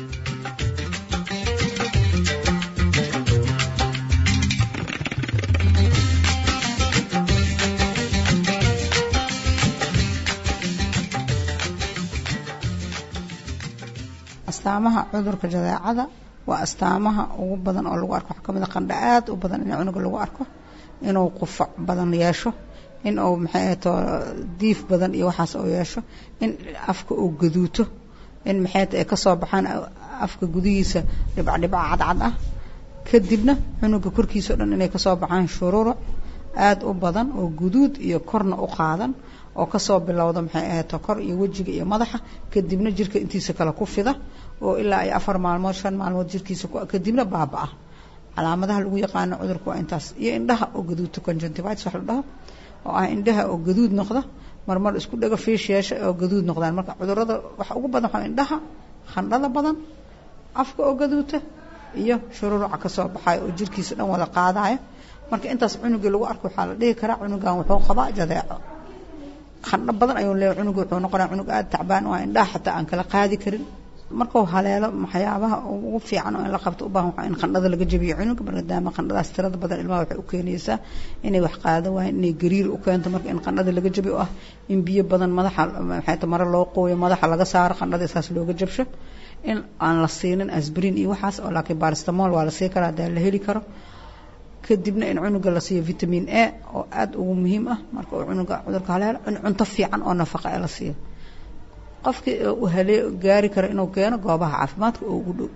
astaamaha cudurka jadeecada waa astaamaha ugu badan oo lagu arko waxaa kamid a qandha aad u badan in cunuga lagu arko inuu qufac badan yeesho in uu maxay ahato diif badan iyo waxaas uu yeesho in afka uu gaduuto in maxay ahato ay kasoo baxaan afka gudihiisa dhibca dhibca cadcad ah kadibna cunuga korkiisa o dhan inay kasoo baxaan shururuc aada u badan oo guduud iyo korna u qaadan oo kasoo bilowda maxay ahato kor iyo wejiga iyo madaxa kadibna jirka intiisa kale ku fida oo ilaa ay afar maalmood shan maalmood jirkiisa kadibna baaba-a calaamadaha lagu yaqaano cudurka waa intaas iyo indhaha oo gaduudta conjunctivitis wax la dhaho oo ah indhaha oo gaduud noqda marmar isku dhago fiish yeesha oo gaduud noqdaan marka cudurada waxa ugu badan waxaa indhaha khandhada badan afka oo gaduuta iyo shururuca kasoo baxayo oo jirkiisa dhan wada qaadaya marka intaas cunugii lagu arko waxaa la dhihi karaa cunugan wuxuu qabaa jadeeco khandho badan ayuu leeyahay cunuga wuxuu noqonaya cunug aada tacbaan oo indhaha xataa aan kala qaadi karin markuu haleelo waxyaabaha ugu fiican oo in la qabto u baahan waxaa in qandhada laga jabiyo cunuga maadaama qandhadaas tirada badan ilmaha waxay u keenaysaa inay wax qaado waayeen inay gariir u keento marka in qandhada laga jabiyo ah in biyo badan madaxa maxay ta mare loo qooyo madaxa laga saaro qandhada saas looga jabsho in aan la siinin asbrin iyo waxaas oo laakiin baristamol waa la sii karaa hadaa la heli karo kadibna in cunuga la siiyo vitamin a oo aada ugu muhiim ah marka uu cunuga cudurka haleelo in cunto fiican oo nafaqa ee la siiyo qofkii uu halee gaari karo inuu keeno goobaha caafimaadka oo ugu dhow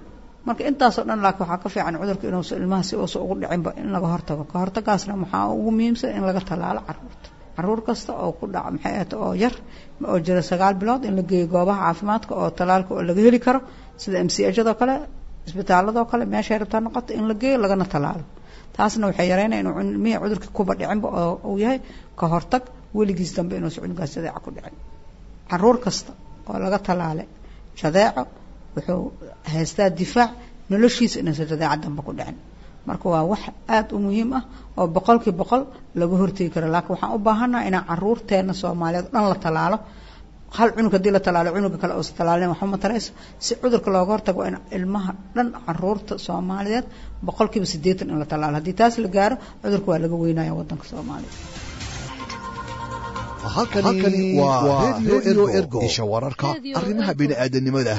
marka intaasoo dhan laakiin waxaa ka fiican cudurka inuusa ilmaha si uusa ugu dhicinba in laga hortago ka hortagaasna maxaa ugu muhiimsan in laga tallaalo caruurta caruur kasta oo ku dhaca maxay ahata oo yar oo jira sagaal bilood in la geeyo goobaha caafimaadka oo tallaalka oo laga heli karo sida m c hado kale isbitaaladoo kale meeshay rabtaa noqoto in la geeyo lagana tallaalo taasna waxay yareynaya inuu ilmihii cudurka kuba dhicinba oo uu yahay ka hortag weligiis dambe inuusa cunugaas jadeeca ku dhicin caruur kasta oo laga tallaale jadeeco wuxuu haystaa difaac noloshiisa inuusa jadeeca dambe ku dhicin marka waa wax aada u muhiim ah oo boqolkii boqol laga hortegi karo laakiin waxaan u baahannaha inaan caruurteena soomaaliyeed o dhan la tallaalo hal cunug haddii la tallaalo cunuga kale uusa tallaalin waxba matarayso si cudurka looga hortago waa in ilmaha dhan caruurta soomaaliyeed boqolkiiba siddeetan in la tallaalo haddii taas la gaaro cudurka waa laga weynaya waddanka soomaaliya halkani waa redio ergo isha wararka arrimaha bini'aadanimada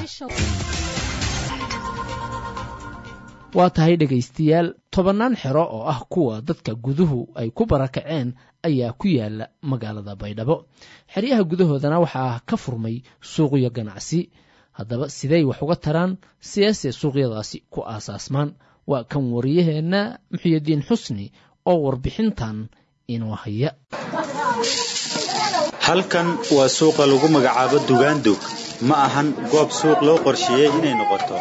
waa tahay dhegaystayaal tobannaan xero oo ah kuwa dadka guduhu ay ku barakaceen ayaa ku yaala magaalada baydhabo xeryaha gudahoodana waxaa ka furmay suuqyo ganacsi haddaba siday wax uga taraan siyaase suuqyadaasi ku aasaasmaan waa kan wariyaheenna muxiyadiin xusni oo warbixintan inoo haya halkan waa suuqa lagu magacaabo dugaandug ma ahan goob suuq loo qorsheeyey inay noqoto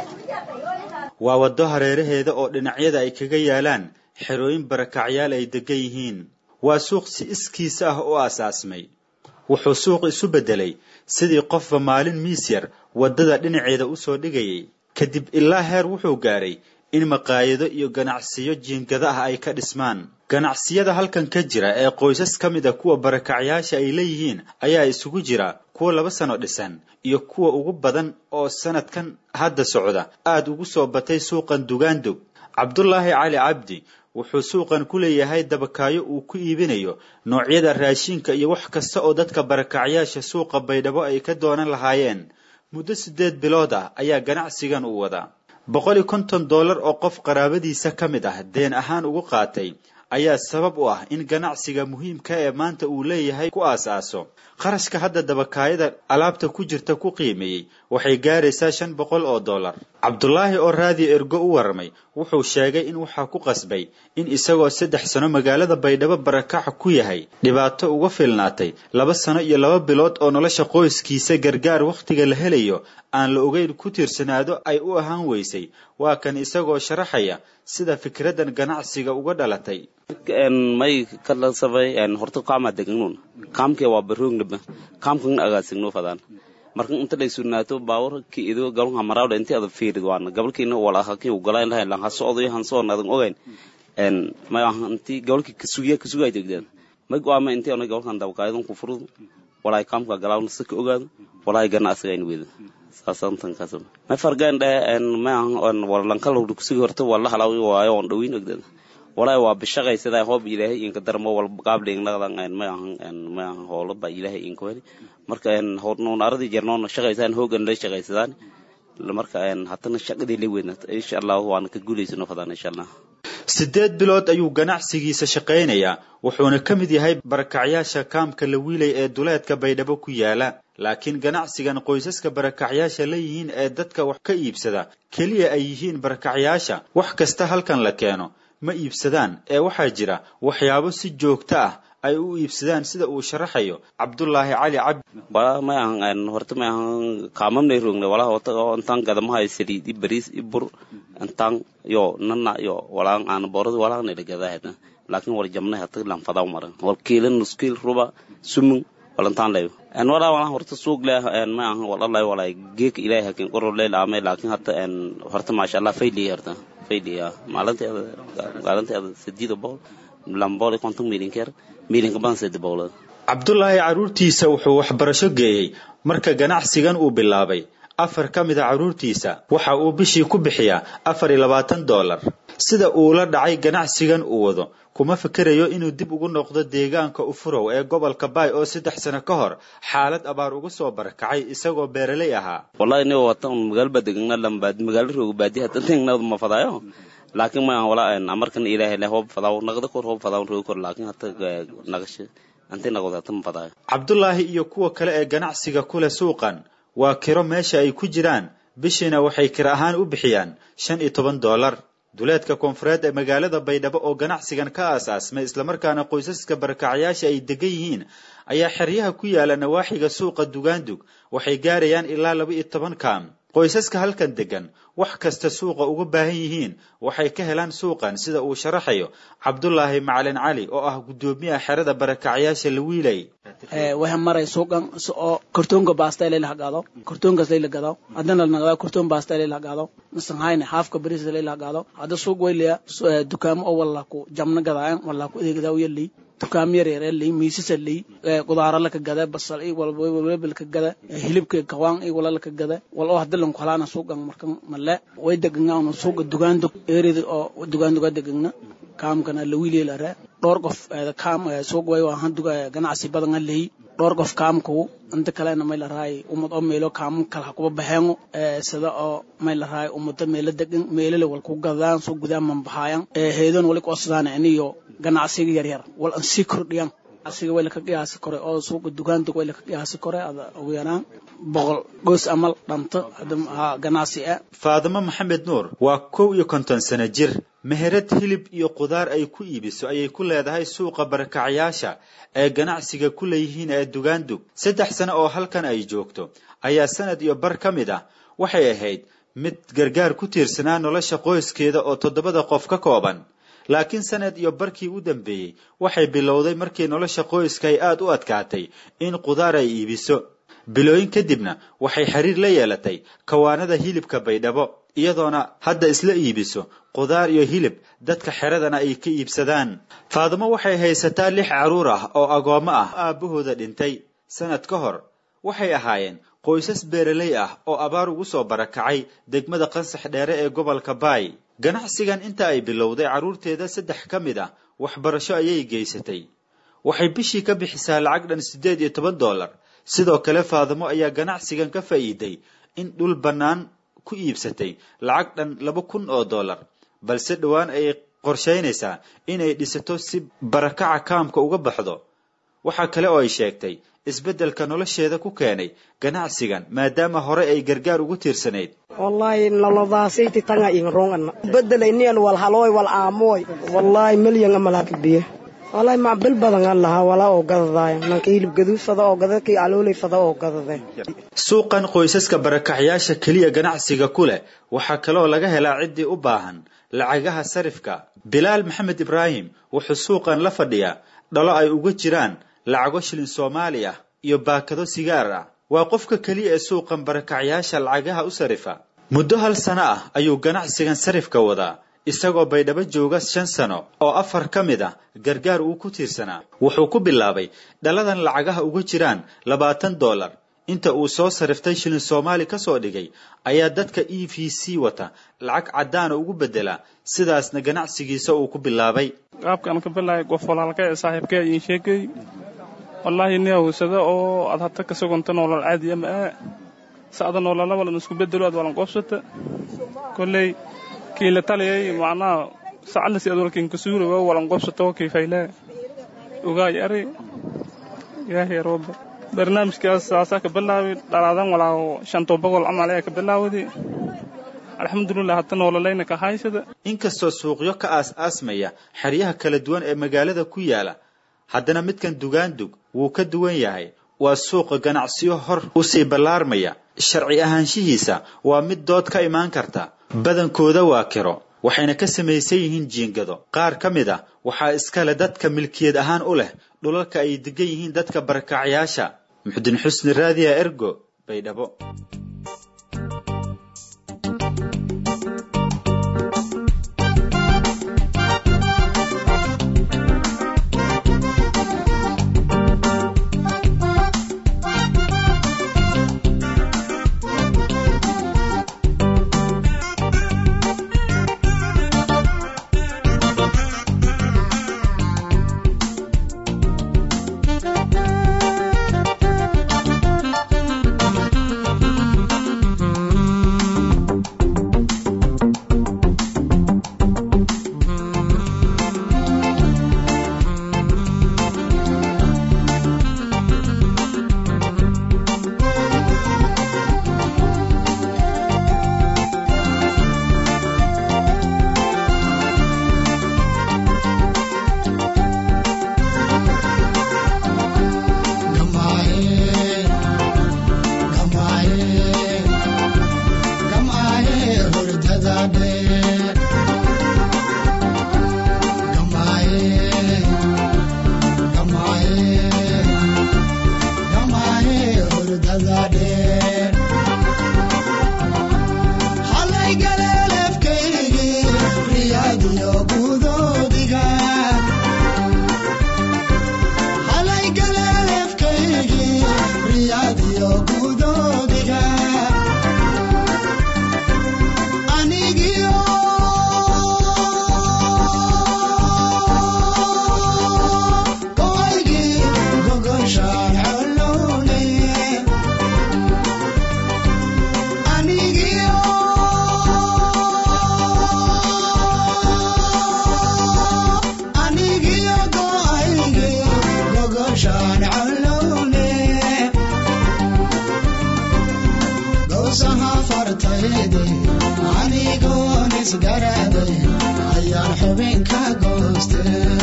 waa waddo hareeraheeda oo dhinacyada ay kaga yaalaan xerooyin barakacyaal ay deggan yihiin waa suuq si iskiisa ah u aasaasmay wuxuu suuq isu beddelay sidii qofba maalin miis yar waddada dhinaceeda u soo dhigayay kadib ilaa heer wuxuu gaadhay in maqaayado iyo ganacsiyo jiingada ah ay ka dhismaan ganacsiyada halkan ka jira ee qoysas ka mid a kuwa barakacyaasha ay leeyihiin ayaa isugu jira kuwa laba sano dhisan iyo kuwa ugu badan oo sanadkan hadda socda aad ugu soo batay suuqan dugaandug cabdulaahi cali cabdi wuxuu suuqan ku leeyahay dabakaayo uu ku iibinayo noocyada raashinka iyo wax kasta oo dadka barakacyaasha suuqa baydhabo ay ka doonan lahaayeen muddo siddeed bilood ah ayaa ganacsigan uu wadaa boqol iyo konton dollar oo qof qaraabadiisa ka mid ah deen ahaan ugu qaatay ayaa sabab u ah in ganacsiga muhiimka ee maanta uu leeyahay ku aas-aaso qarashka hadda dabakaayada alaabta ku jirta ku qiimeeyey waxay gaaraysaa shan boqol oo dollar cabdulaahi oo raadiyo ergo u warramay wuxuu sheegay in waxaa ku qasbay in isagoo saddex sano magaalada baydhabo barakaca ku yahay dhibaato uga filnaatay laba sano iyo laba bilood oo nolosha qoyskiisa gargaar wakhtiga la helayo aan la ogeyn ku tiirsanaado ay u ahaan weysay waa kan isagoo sharaxaya sida fikraddan ganacsiga uga dhalatay may kalasabay horta kama deganun kamke waa barognaba kamkan agaasigno fadaan marka inta dhay sugnaato baawar ki ido galon hamarawda inti ada fiirid waana gabalkiina wala haki u galay lahay lan hasocdo han soo nadan ogayn en may inti gabalki kasugiya kasugay degdeen may go'aama inti ona gabalkan dabaqaayadan ku furud walaay kamka galaawna sika ogaado walaay ganacsiga in weeda saasantan kasab may fargaan dhe en may on wala lankal hurdu kusugi horta wala halaawi waayo on dhawiin ogdeen walaay waa bishaqaysadaa hoob ilaahay inka darmo wal qaabdheeg naqdan en may ahan en may ahan hoolo ba ilaahay inka weli marka en hornoon aradii jarnoon shaqaysaan hoogan la shaqaysadaan marka en hatana shaqadii la weynat insha allah waana ka guulaysano fadaan insha allah siddeed bilood ayuu ganacsigiisa shaqaynayaa wuxuuna ka mid yahay barakacyaasha kaamka la wiilay ee duleedka baydhabo ku yaala laakiin ganacsigan qoysaska barakacyaasha la yihiin ee dadka wax ka iibsada keliya ay yihiin barakacyaasha wax kasta halkan la keeno ma iibsadaan ee waxaa jira waxyaabo si joogto ah ay u iibsadaan sida uu sharaxayo cabdulaahi cali cabdi wala may ahan horta may ahan kaamamnay rogne wala wata intaan gadamahay saliid i bariis i bur intaan yo nana yo walaan aan boorad walaan ila gadahayna laakiin wala jamnay hata lan fadaw maran wal kiilan nuskiil ruba sumun walantaan leeyo en wala wala horta suuq leh en may ahan wala lay wala geek ilaahay hakin qoro leel aamay laakiin hata en horta maasha Allah fayli horta fayli maalinteeda maalinteeda sideed boqol lambool konton milyan keer milyanka badan saddex boqolood cabdulaahi carruurtiisa wuxuu waxbarasho geeyey marka ganacsigan uu bilaabay afar ka mid a carruurtiisa waxa uu bishii ku bixiyaa afar iyo labaatan dollar sida uu la dhacay ganacsigan uu wado kuma fikirayo inuu dib ugu noqdo deegaanka ufurow ee gobolka baay oo saddex sano ka hor xaalad abaar uga soo barakacay isagoo beeraley ahaa wallahi ni wata un magaalo badegna lambaad magaalo rooga baadi hata tengnad ma fadayo laakiin ma wala amarkan ilaahay le hoob fadaw naqda kor hoob fadaw rooga kor laakiin hata naqashe anti naqdo hata ma fadayo cabdulaahi iyo kuwa kale ee ganacsiga kule suuqan waa kiro meesha ay ku jiraan bishiina waxay kira ahaan u bixiyaan shan iyo toban dollar duleedka koonfureed ee magaalada baydhabo oo ganacsigan ka aasaasmay islamarkaana qoysaska barakacyaasha ay degan yihiin ayaa xeryaha ku yaala nawaaxiga suuqa dugaandug waxay gaarayaan ilaa laba iyo toban kaam qoysaska halkan degan wax kasta suuqa uga baahan yihiin waxay ka helaan suuqan sida uu sharaxayo cabdulaahi macalin cali oo ah guddoomiyaha xerada barakacyaasha lawiilay waxaan maray suuqan oo kartoonka baasta layla hagaado kartoonkaas layla gado haddana la naqdaa kartoon baasta layla hagaado masan hayne haafka bariis layla hagaado hadda suuq waylaya dukaamo oo walla ku jamna gadaayan walla ku adeegdaa u yalay dukaamo yar yar lay miisasa lay qudaara la ka gada basal iyo walba la ka gada hilibka kawaan iyo wala la ka gada wal oo hadda lan ku halaana suuqan markan male way deganaa suuqa dugaando eerida oo dugaanduga degana kaamkana lawiileela re dhowr qof kaam suuq way waahan duga ganacsi badan a leey dhowr qof kaamku inta kalena may la raay ummad oo meelo kaam kala ha kuba baxeengo sida oo may la raay ummada meelo degan meelale wal ku gadaan soo gudaan manbaxaayan heedan wali ku osdaan iniyo ganacsiga yar yar wal an sii kordhiyaan asiga way laka qiyaasi kore oo suuqa dukaanta way laka qiyaasi kore ada ugu yaraan boqol goos amal dhanto ganacsi ah faadimo maxamed nuur waa kow iyo konton sano jir meherad hilib iyo qudaar ay ku iibiso ayay ku leedahay suuqa barakacyaasha ee ganacsiga ku leeyihiin ee dugaandug saddex sano oo halkan ay joogto ayaa sanad iyo bar ka mid ah waxay ahayd mid gargaar ku tiirsanaa nolosha qoyskeeda oo toddobada qof ka kooban laakiin sanad iyo barkii u dambeeyey waxay bilowday markii nolosha qoyska ay aad u adkaatay in qudaar ay iibiso bilooyin kadibna waxay xiriir la yeelatay kawaanada hilibka baydhabo iyadoona hadda isla iibiso qudaar iyo hilib dadka xeradana ay ka iibsadaan faadimo waxay haysataa lix carruur ah oo agoommo ah aabbahooda dhintay sanad ka hor waxay ahaayeen qoysas beeraley ah oo abaar ugu soo barakacay degmada qansax dheere ee gobolka baay ganacsigan inta ay bilowday carruurteeda saddex ka mid ah waxbarasho ayay geysatay waxay bishii ka bixisaa lacag dhan siddeed iyo toban dollar sidoo kale faadimo ayaa ganacsigan ka faa'iiday in dhul bannaan ku iibsatay lacag dhan laba kun oo dollar balse dhowaan ay qorshaynaysaa inay dhisato si barakaca kaamka uga baxdo waxaa kale oo ay sheegtay isbeddelka nolosheeda ku keenay ganacsigan maadaama hore ay gargaar ugu tiirsanayd wallahi nolodaasiti tanga ingrongana bedelaynian wal halooy wal aamoy wallahi milyan amalakabiye wallahi macbil badan aan lahaa walaa oo gadadaaya nanka hilib gaduud fada oo gada kii aloolay fada oo gadade suuqan qoysaska barakacyaasha keliya ganacsiga ku leh waxaa kaloo laga helaa ciddii u baahan lacagaha sarifka bilaal maxamed ibraahim wuxuu suuqan la fadhiyaa dhalo ay uga jiraan lacago shilin soomaali ah iyo baakado sigaar ah waa qofka keliya ee suuqan barakacyaasha lacagaha u sarifa muddo hal sano ah ayuu ganacsigan sarifka wadaa isagoo baydhabo jooga shan sano oo afar ka mid ah gargaar uu ku tiirsanaa wuxuu ku bilaabay dhaladan lacagaha uga jiraan labaatan dollar inta uu soo sariftay shilin soomaali ka soo dhigay ayaa dadka e v c wata lacag caddaana ugu beddelaa sidaasna ganacsigiisa uu ku bilaabay qaabkaan ka bilaay qof walaalka ee saaxiibkee iin sheegay wallaahi nin hawsada oo aad hata ka sugunta noolal caadi ama aa sa'da noolala walan isku bedelo aad walan qoobsata kolley kiila taliyay macnaha sacalasi aad walkiin kasuura waa walan qoobsata oo kiifaylaa ogaay ari ilaahay rooba barnaamijkaas saasaa ka bilaabay dhalaadan walaaho shanto boqol camal ayaa ka bilaawday alxamdulilah hadda noololayna ka haysada inkastoo suuqyo ka aas-aasmaya xeryaha kala duwan ee magaalada ku yaala haddana midkan dugaandug wuu ka duwan yahay waa suuqa ganacsiyo hor u sii ballaarmaya sharci ahaanshihiisa waa mid dood ka imaan karta badankooda waa kiro waxayna ka samaysan yihiin jiingado qaar ka mid ah waxaa iskale dadka milkiyad ahaan u leh dhulalka ay degan yihiin dadka barakacyaasha muxudin xusni raadiya ergo baydhabo fartayde anigoon isgaraday ayaan xubinka gooste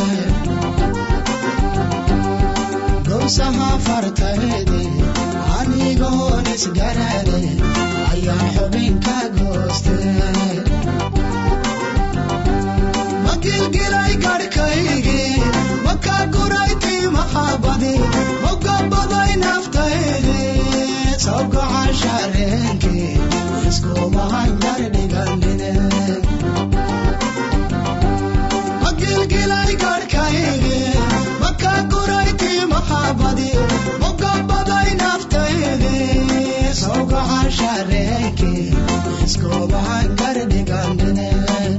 gowsaha fartayde anigoon isgaraday ayaan xubinka gooste magilgilay garhkaygii maka guray timahabadi mogabaday naftaydi sawgacan shareenkii iskumahan gardhiganine magilgilay garhkaygii maka guray timahabadi mogabaday naftaydi sawgacan shareenkii iskumahan gardhiganine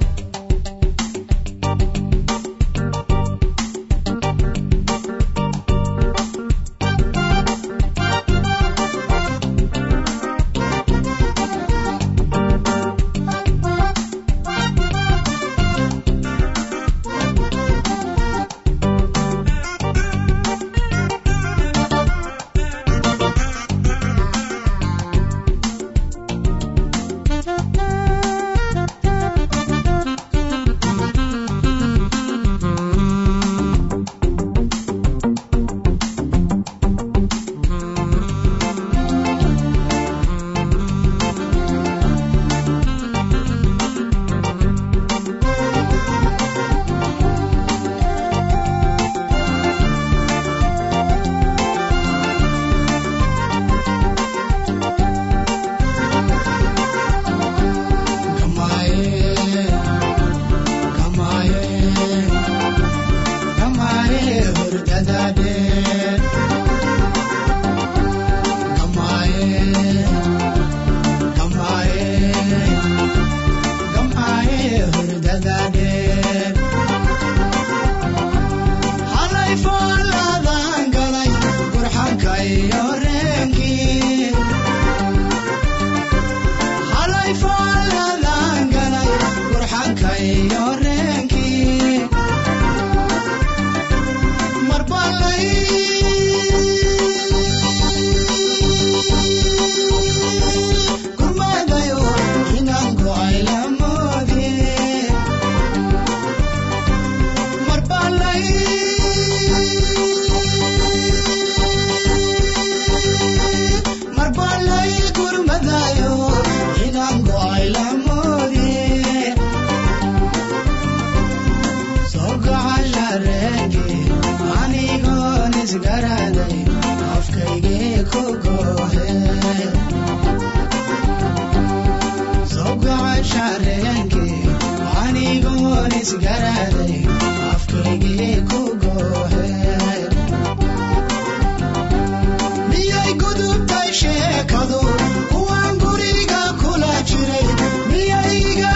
miyay gudubtay sheekadu kuwaan guriga kula jiray miyay iga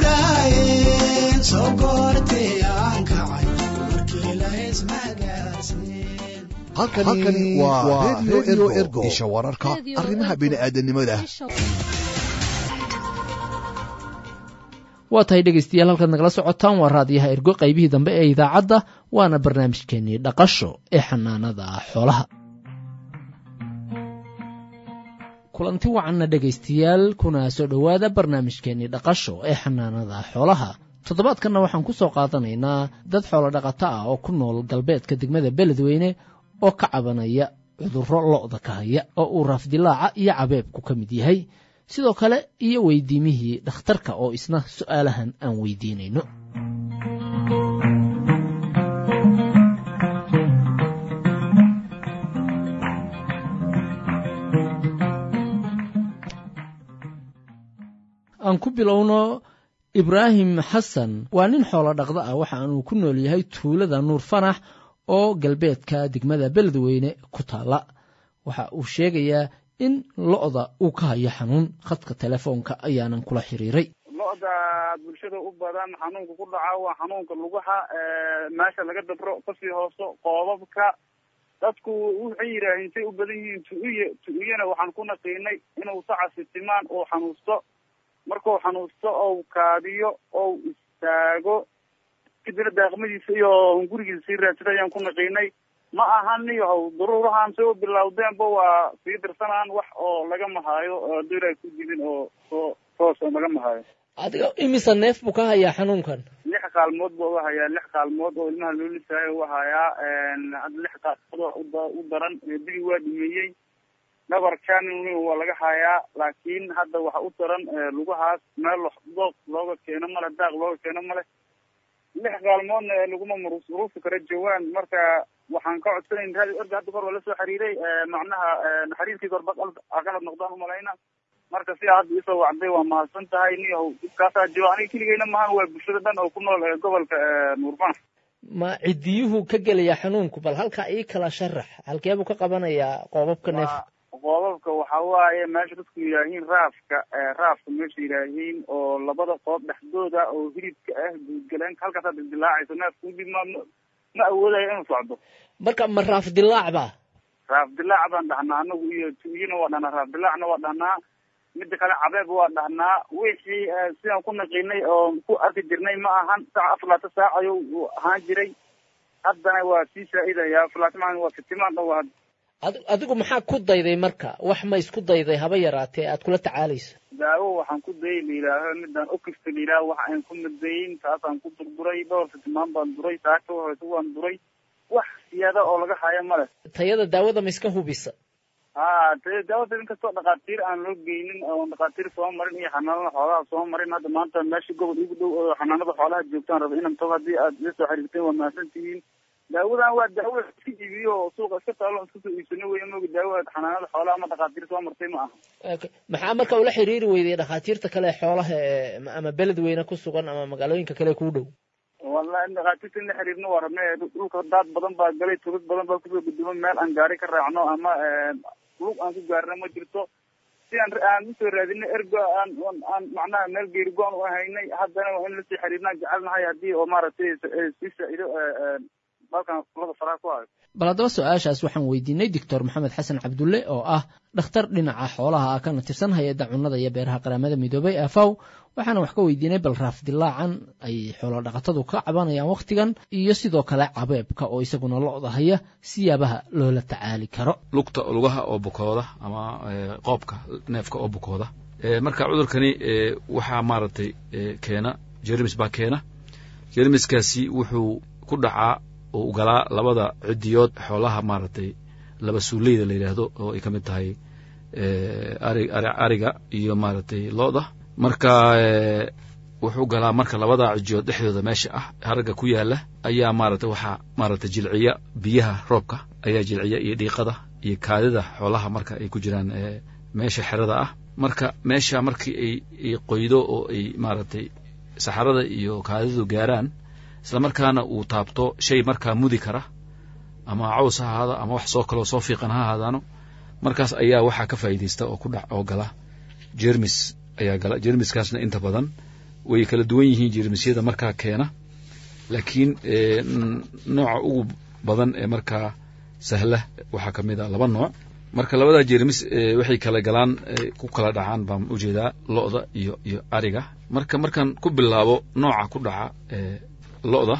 guraayeen soo goortay aan kacay markii la ismagaarsiin halkani waa redio ergo isha wararka arrimaha bini'aadanimada waa tahay dhegaystayaal halkaad nagala socotaan waa raadiyaha ergo qaybihii dambe ee idaacadda waana barnaamijkeenii dhaqasho ee xanaanada xoolaha kulanti wacanna dhegaystayaal kuna soo dhowaada barnaamijkeenii dhaqasho ee xanaanada xoolaha toddobaadkanna waxaan ku soo qaadanaynaa dad xoolo dhaqato ah oo ku nool galbeedka degmada beledweyne oo ka cabanaya cudurro lo'da ka haya oo uu raafdilaaca iyo cabeebku ka mid yahay sidoo kale iyo weydiimihii dhakhtarka oo isna su'aalahan aan weydiinayno aan ku bilowno ibraahim xasan waa nin xoolo dhaqda ah waxa aanu ku nool yahay tuulada nuur fanax oo galbeedka degmada beledweyne ku taalla waxa uu sheegayaa in lo'da uu ka hayo xanuun khadka telefoonka ayaanan kula xiriiray lo-da bulshada u badan xanuunka ku dhaca waa xanuunka lugaha meesha laga dabro kasii hooso qoobabka dadku waxay yidhaaheen say u badan yihiin tuuye tu'iyana waxaan ku naqiinay inuu sacasi timaan uu xanuusto markuu xanuusto ou kaadiyo ou istaago kadibna daaqmadiisa iyo gurigiisa sii raadsada ayaan ku naqiinay ma ahan niyahow daruurahan say u bilowdeenba waa sii dirsanaan wax oo lagama haayo hadduu ilaahay ku dilin oo soo toos oo lagama haayo adiga imisa neef buu ka hayaa xanuunkan lix kaalmood buu uga hayaa lix kaalmood oo ilmaha loo lisaayo uga hayaa hadda lix kaalmood oo uda- u daran bili waa dhimeeyey dhabarkan waa laga hayaa laakiin hadda waxa u daran lugahaas meel dooq looga keeno male daaq looga keeno male lix kaalmoodna ee laguma murus murusi kara jawaan marka waxaan ka codsanayn raadi orga hadda kor waa lasoo xiriiray macnaha xiriirkii korba qalad noqdaan umalayna marka sidaa hadda isoo wacday waa mahadsan tahay niyahow dhibkaasaa jiro aniga keligeyna maahan waa bulshada dhan oo ku nool ee gobolka nuurban ma ciddiyuhu ka gelaya xanuunku bal halkaa ii kala sharax halkee buu ka qabanayaa qoobabka neefka qoobabka waxa waaye meesha dadku yidhaahiin raafka raafka meesha yidhaahiin oo labada qoob dhexdooda oo hilibka ah guudgaleenka halkaasaa dildilaacayso neefka udib ma ma awoodayo inuu socdo marka ma raaf dilaac ba raaf dilaac baan dhahnaa anagu iyo tuyina waa dhahnaa raaf dilaacna waa dhahnaa mida kale cabeeb waa dhahnaa wixii sidaan ku naqiinay oo ku arki jirnay ma ahan saaca afar laata saac ayuu ahaan jiray haddana waa sii saa-idaya afar laata maalin waa fitimaan dhan waa Adi- adigu maxaa ku dayday marka wax ma isku dayday haba yaraatee aad kula tacaalayso daawo waxaan ku dayay la yidhaaho midaan okifta la yidhaaho waxa aan ku madayin taasaan ku durduray dhowr fitimaan baan duray saaka horeysa waan duray wax siyaada oo laga hayo male tayada daawada ma iska hubisa ha te daawada inkastoo dhakhaatiir aan loo geynin oo dhakhaatiir soo marin iyo xanaanada xoolaha soo marin hadda maanta meesha gobol igu dhow oo xanaanada xoolaha joogtaan raba inaan tago haddii aad ila soo xiriirteen waa mahadsan tihiin daawadan waa daawo iska iibiyo oo suuqa iska taalo iska soo iibsano weya mooga daawo xanaanada xoolaha ama dhakhaatiir soo martay ma aha Okay. maxaa marka ula xiriiri weyday dhakhaatiirta kale ee xoolaha ee ama beled weyne ku sugan ama magaalooyinka kale kuu dhow wallahi in dhakhaatiirta in la xiriirno waa rabnay dhulka daad badan baa galay tulad badan baa kusoo guduma meel aan gaari ka raacno ama lug aan ku gaarno ma jirto si aan aan usoo raadinay ergo aan aan macnaha meel geeri go-an u haynay haddana waa in lasii xiriirnaan jecelnahay haddii oo maaragtay sii saa-ido dalkan kulada faraha ku hayo bal haddaba su-aashaas waxaan weydiinay doctor maxamed xasan cabdulle oo ah dhakhtar dhinaca xoolaha ah kana tirsan hay-adda cunnada iyo beeraha qaramada midoobay afaw waxaana wax ka weydiinay bal raaf dilaacan ay xoolo dhaqatadu ka cabanayaan wakhtigan iyo sidoo kale cabeebka oo isaguna lo-da haya siyaabaha loola tacaali karo lugta lugaha oo bukooda ama eh, qoobka neefka oo bukooda Eh, marka cudurkani eh, waxaa maaragtay eh, keena jermis baa keena jermiskaasi wuxuu ku dhacaa oo u galaa labada cidiyood xoolaha maaragtay laba suuleyda la yidhaahdo oo ay ka mid tahay eh, ari ari ariga iyo maaragtay lo-da marka eh, wuxuu galaa marka labada cidiyood dhexdooda meesha ah haragga ku yaala ayaa maaragtay waxaa maaragtay jilciya biyaha roobka ayaa jilciya iyo dhiiqada iyo kaadida xoolaha marka ay ku jiraan eh, meesha xerada ah marka meesha markii ay ay qoydo oo ay maaragtay saxarada iyo kaadidu gaaraan isla markaana uu taabto shay markaa mudi kara ama caws ha ahaado ama wax soo kaloo soo fiiqan ha ahaadaano markaas ayaa waxaa ka faa'iidaysta oo ku dhac oo gala jermis ayaa gala jermiskaasna inta badan way kala duwan yihiin jermisyada markaa keena laakiin eh, n- nooca ugu badan ee markaa sahla waxaa ka mid a laba nooc marka labada jermis eh, waxay kala galaan eh, ku kala dhacaan baan ujeedaa lo-da iyo iyo ariga marka markaan ku bilaabo nooca ku dhaca eh, lo-da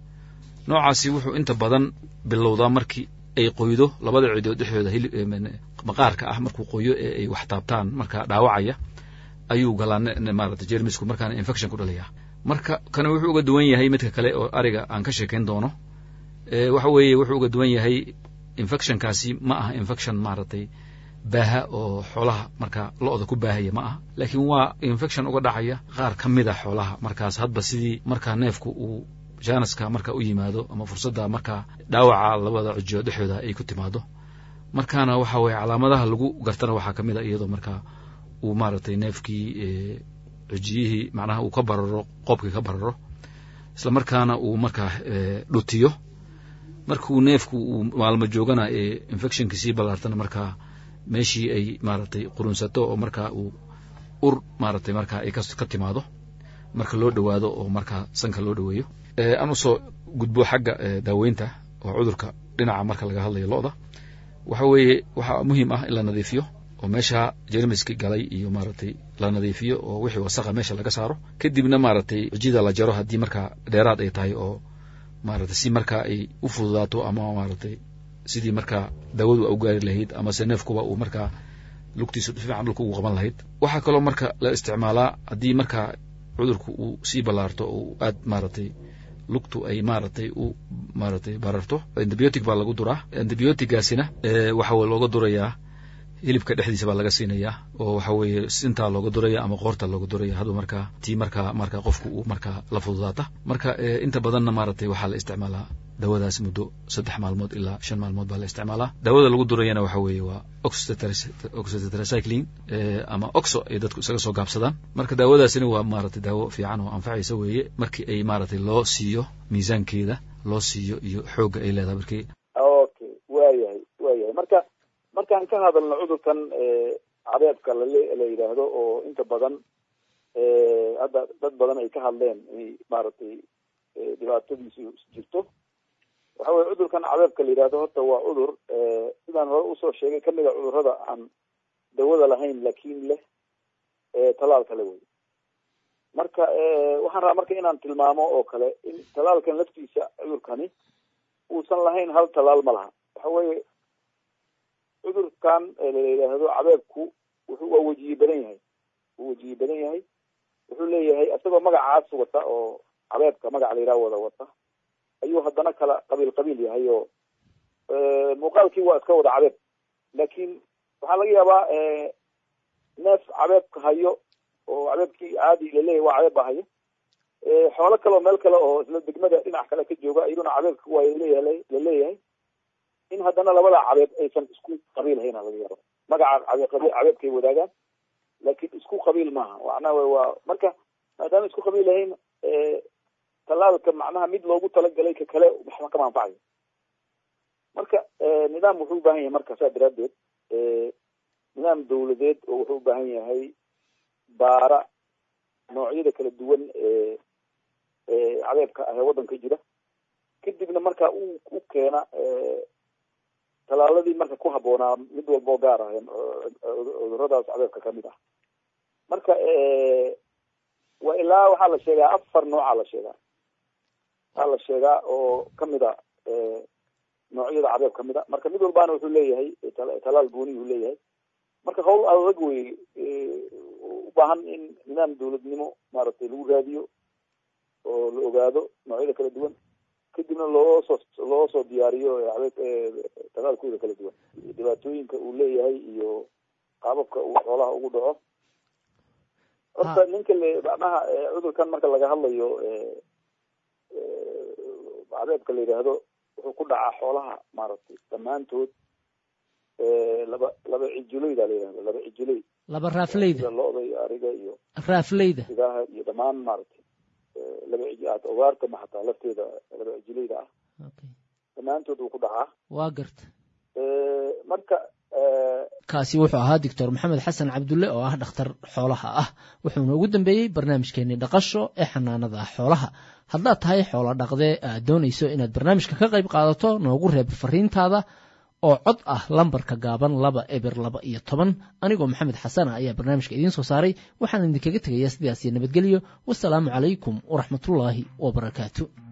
noocaasi wuxuu inta badan bilowdaa markii ay qoydo labada cidood dhexdooda hilib eh, men- maqaarka ah markuu qoyo ee ay wax taabtaan marka dhaawacaya ayuu galaa ne- ne- maarata jermisku markaana infection ku dhalaya marka kana wuxuu uga duwan yahay midka kale oo ariga aan ka sheekayn doono Eh, waxa weeye wuxuu uga duwan yahay infectionkaasi ma aha infection maaragtay baaha oo xoolaha marka lo-da ku baahaya ma aha laakiin waa infection uga dhacaya qaar ka mid a xoolaha markaas hadba sidii markaa neefku uu janaska marka u yimaado ama fursadda markaa dhaawaca labada cijiyood dhexdooda ay ku timaado markaana waxa weeye calaamadaha lagu gartana waxaa ka mid a iyadoo markaa uu maaragtay neefkii eh, cijiyihii macnaha uu ka bararo qoobkii ka bararo isla markaana uu markaa eh, dhutiyo markuu neefku uu maalmo joogana ee infectionki sii ballaartana markaa meeshii ay maaragtay qurunsato oo markaa uu ur maaragtay markaa ay kas- ka timaado marka loo dhowaado oo markaa sanka loo dhoweeyo Eh, aan usoo gudbo xagga eh, daaweynta oo cudurka dhinaca marka laga hadlayo lo-da waxa weeye waxaa muhiim ah in la nadiifiyo oo meesha jermiski galay iyo maaragtay la nadiifiyo oo wixii wasaqa meesha laga saaro kadibna maaragtay cijida la jaro haddii markaa dheeraad ay tahay oo maaragtay si markaa ay u fududaato ama maaragtay sidii markaa daawadu u gaari lahayd amase neefkuba uu markaa lugtiisa fiican dhulka ugu qaban lahayd waxaa kaloo marka la isticmaalaa haddii markaa cudurku uu sii ballaarto oo aad maaragtay lugtu ay maaragtay u maaragtay bararto antibiotic baa lagu duraa antibiotigaasina waxa looga durayaa hilibka dhexdiisa baa laga siinayaa oo waxa weeye sintaa looga duraya ama qoorta looga duraya haduu markaa tii markaa markaa qofku uu markaa la fududaata marka inta badanna maaragtay waxaa la isticmaalaa daawadaas muddo saddex maalmood ilaa shan maalmood baa la isticmaalaa daawada lagu durayana waxa weeye waa oxytetracycline ama oxo ay dadku isaga soo gaabsadaan marka daawadaasina waa maaragtay daawo fiican oo anfacaysa weeye markii ay maaragtay loo siiyo miisaankeeda loo siiyo iyo xoogga ay leedahay markii okay waayahay waayahay marka markaan ka hadalno cudurkan cabeebka lale la yidhaahdo oo inta badan hadda dad badan ay ka hadleen inay maaragtay dhibaatadiisu jirto waxa weye cudurkan cabeebka la yidhahdo horta waa cudur sidaan hore usoo sheegay kamid a cudurrada aan dawada lahayn laakin leh talaalka le wey marka waxaan rabaa marka inaan tilmaamo oo kale in talaalkan laftiisa cudurkani uusan lahayn hal talaal ma laha waxa weye cudurkan la yidhaahdo cabeebku wuxuu waa wejiye badan yahay wuu wejiye badan yahay wuxuu leeyahay isagoo magacaas wata oo cabeebka magaca la yidhaha wada wata ayuu haddana kala qabiil qabiil yahay oo muuqaalkii waa iska wada cabeeb laakin waxaa laga yaabaa neef cabeebka hayo oo cabeebkii caadi laleeyahay waa cabeeb ba hayo xoolo kale oo meel kale oo isla degmada dhinac kale ka jooga iyaduna cabeebka waa laleeyahay laleeyahay in haddana labada cabeeb aysan isku qabiil hayna laga yaaba magaca cabeebkay wadaagaan laakin isku qabiil maaha macnaha waa marka maadaama isku qabiil lahayn talaalka macnaha mid loogu talagalay ka kale waxba kama anfacayo marka nidaam wuxuu ubaahan yahay marka saa daraadeed nidaam dawladeed oo wuxuu ubaahan yahay baara noocyada kala duwan ee cabeebka ah ee waddanka jira kadibna marka u u keena talaaladii marka ku habboonaa mid walboo gaar ah cuduradaas cabeebka kamid ah marka waa ilaa waxaa la sheegaa afar nooca la sheegaa waxaa la sheegaa oo kamid a noocyada cabeeb kamid a marka mid walbaana wuxuu leeyahay talaal gooni uu leeyahay marka hawl adag wey u baahan in nidaam dawladnimo maaragtay lagu raadiyo oo la ogaado noocyada kala duwan kadibna loo soo loo soo diyaariyo talaalkooda kala duwan dhibaatooyinka uu leeyahay iyo qaababka uu xoolaha ugu dhaco horta ninka le macnaha cudurkan marka laga hadlayo cabeebka la yidhaahdo wuxuu ku dhacaa xoolaha maaragtay dhammaantood laba laba cijuleyda la yidhahdo laba cijuley laba raafleyda sida lo-da iyo ariga iyo raafleyda sidaha iyo dhammaan maaragtay laba cij ogaarta ma xataa lafteeda laba cijuleyda ah dhammaantood wuu ku dhacaa waa garta marka kaasi wuxuu ahaa doctor maxamed xasan cabdulle oo ah dhakhtar xoolaha ah wuxuuna ugu dambeeyey barnaamijkeenii dhaqasho ee xanaanada xoolaha haddaad tahay xoolo dhaqdee aad doonayso inaad barnaamijka ka qayb qaadato noogu reeb fariintaada oo cod ah lambarka gaaban laba eber laba iyo toban anigoo maxamed xasana ayaa barnaamijka idiin soo saaray waxaan idinkaga tegayaa sidaas iyo nabadgelyo wasalaamu calaykum waraxmatullaahi wabarakaatu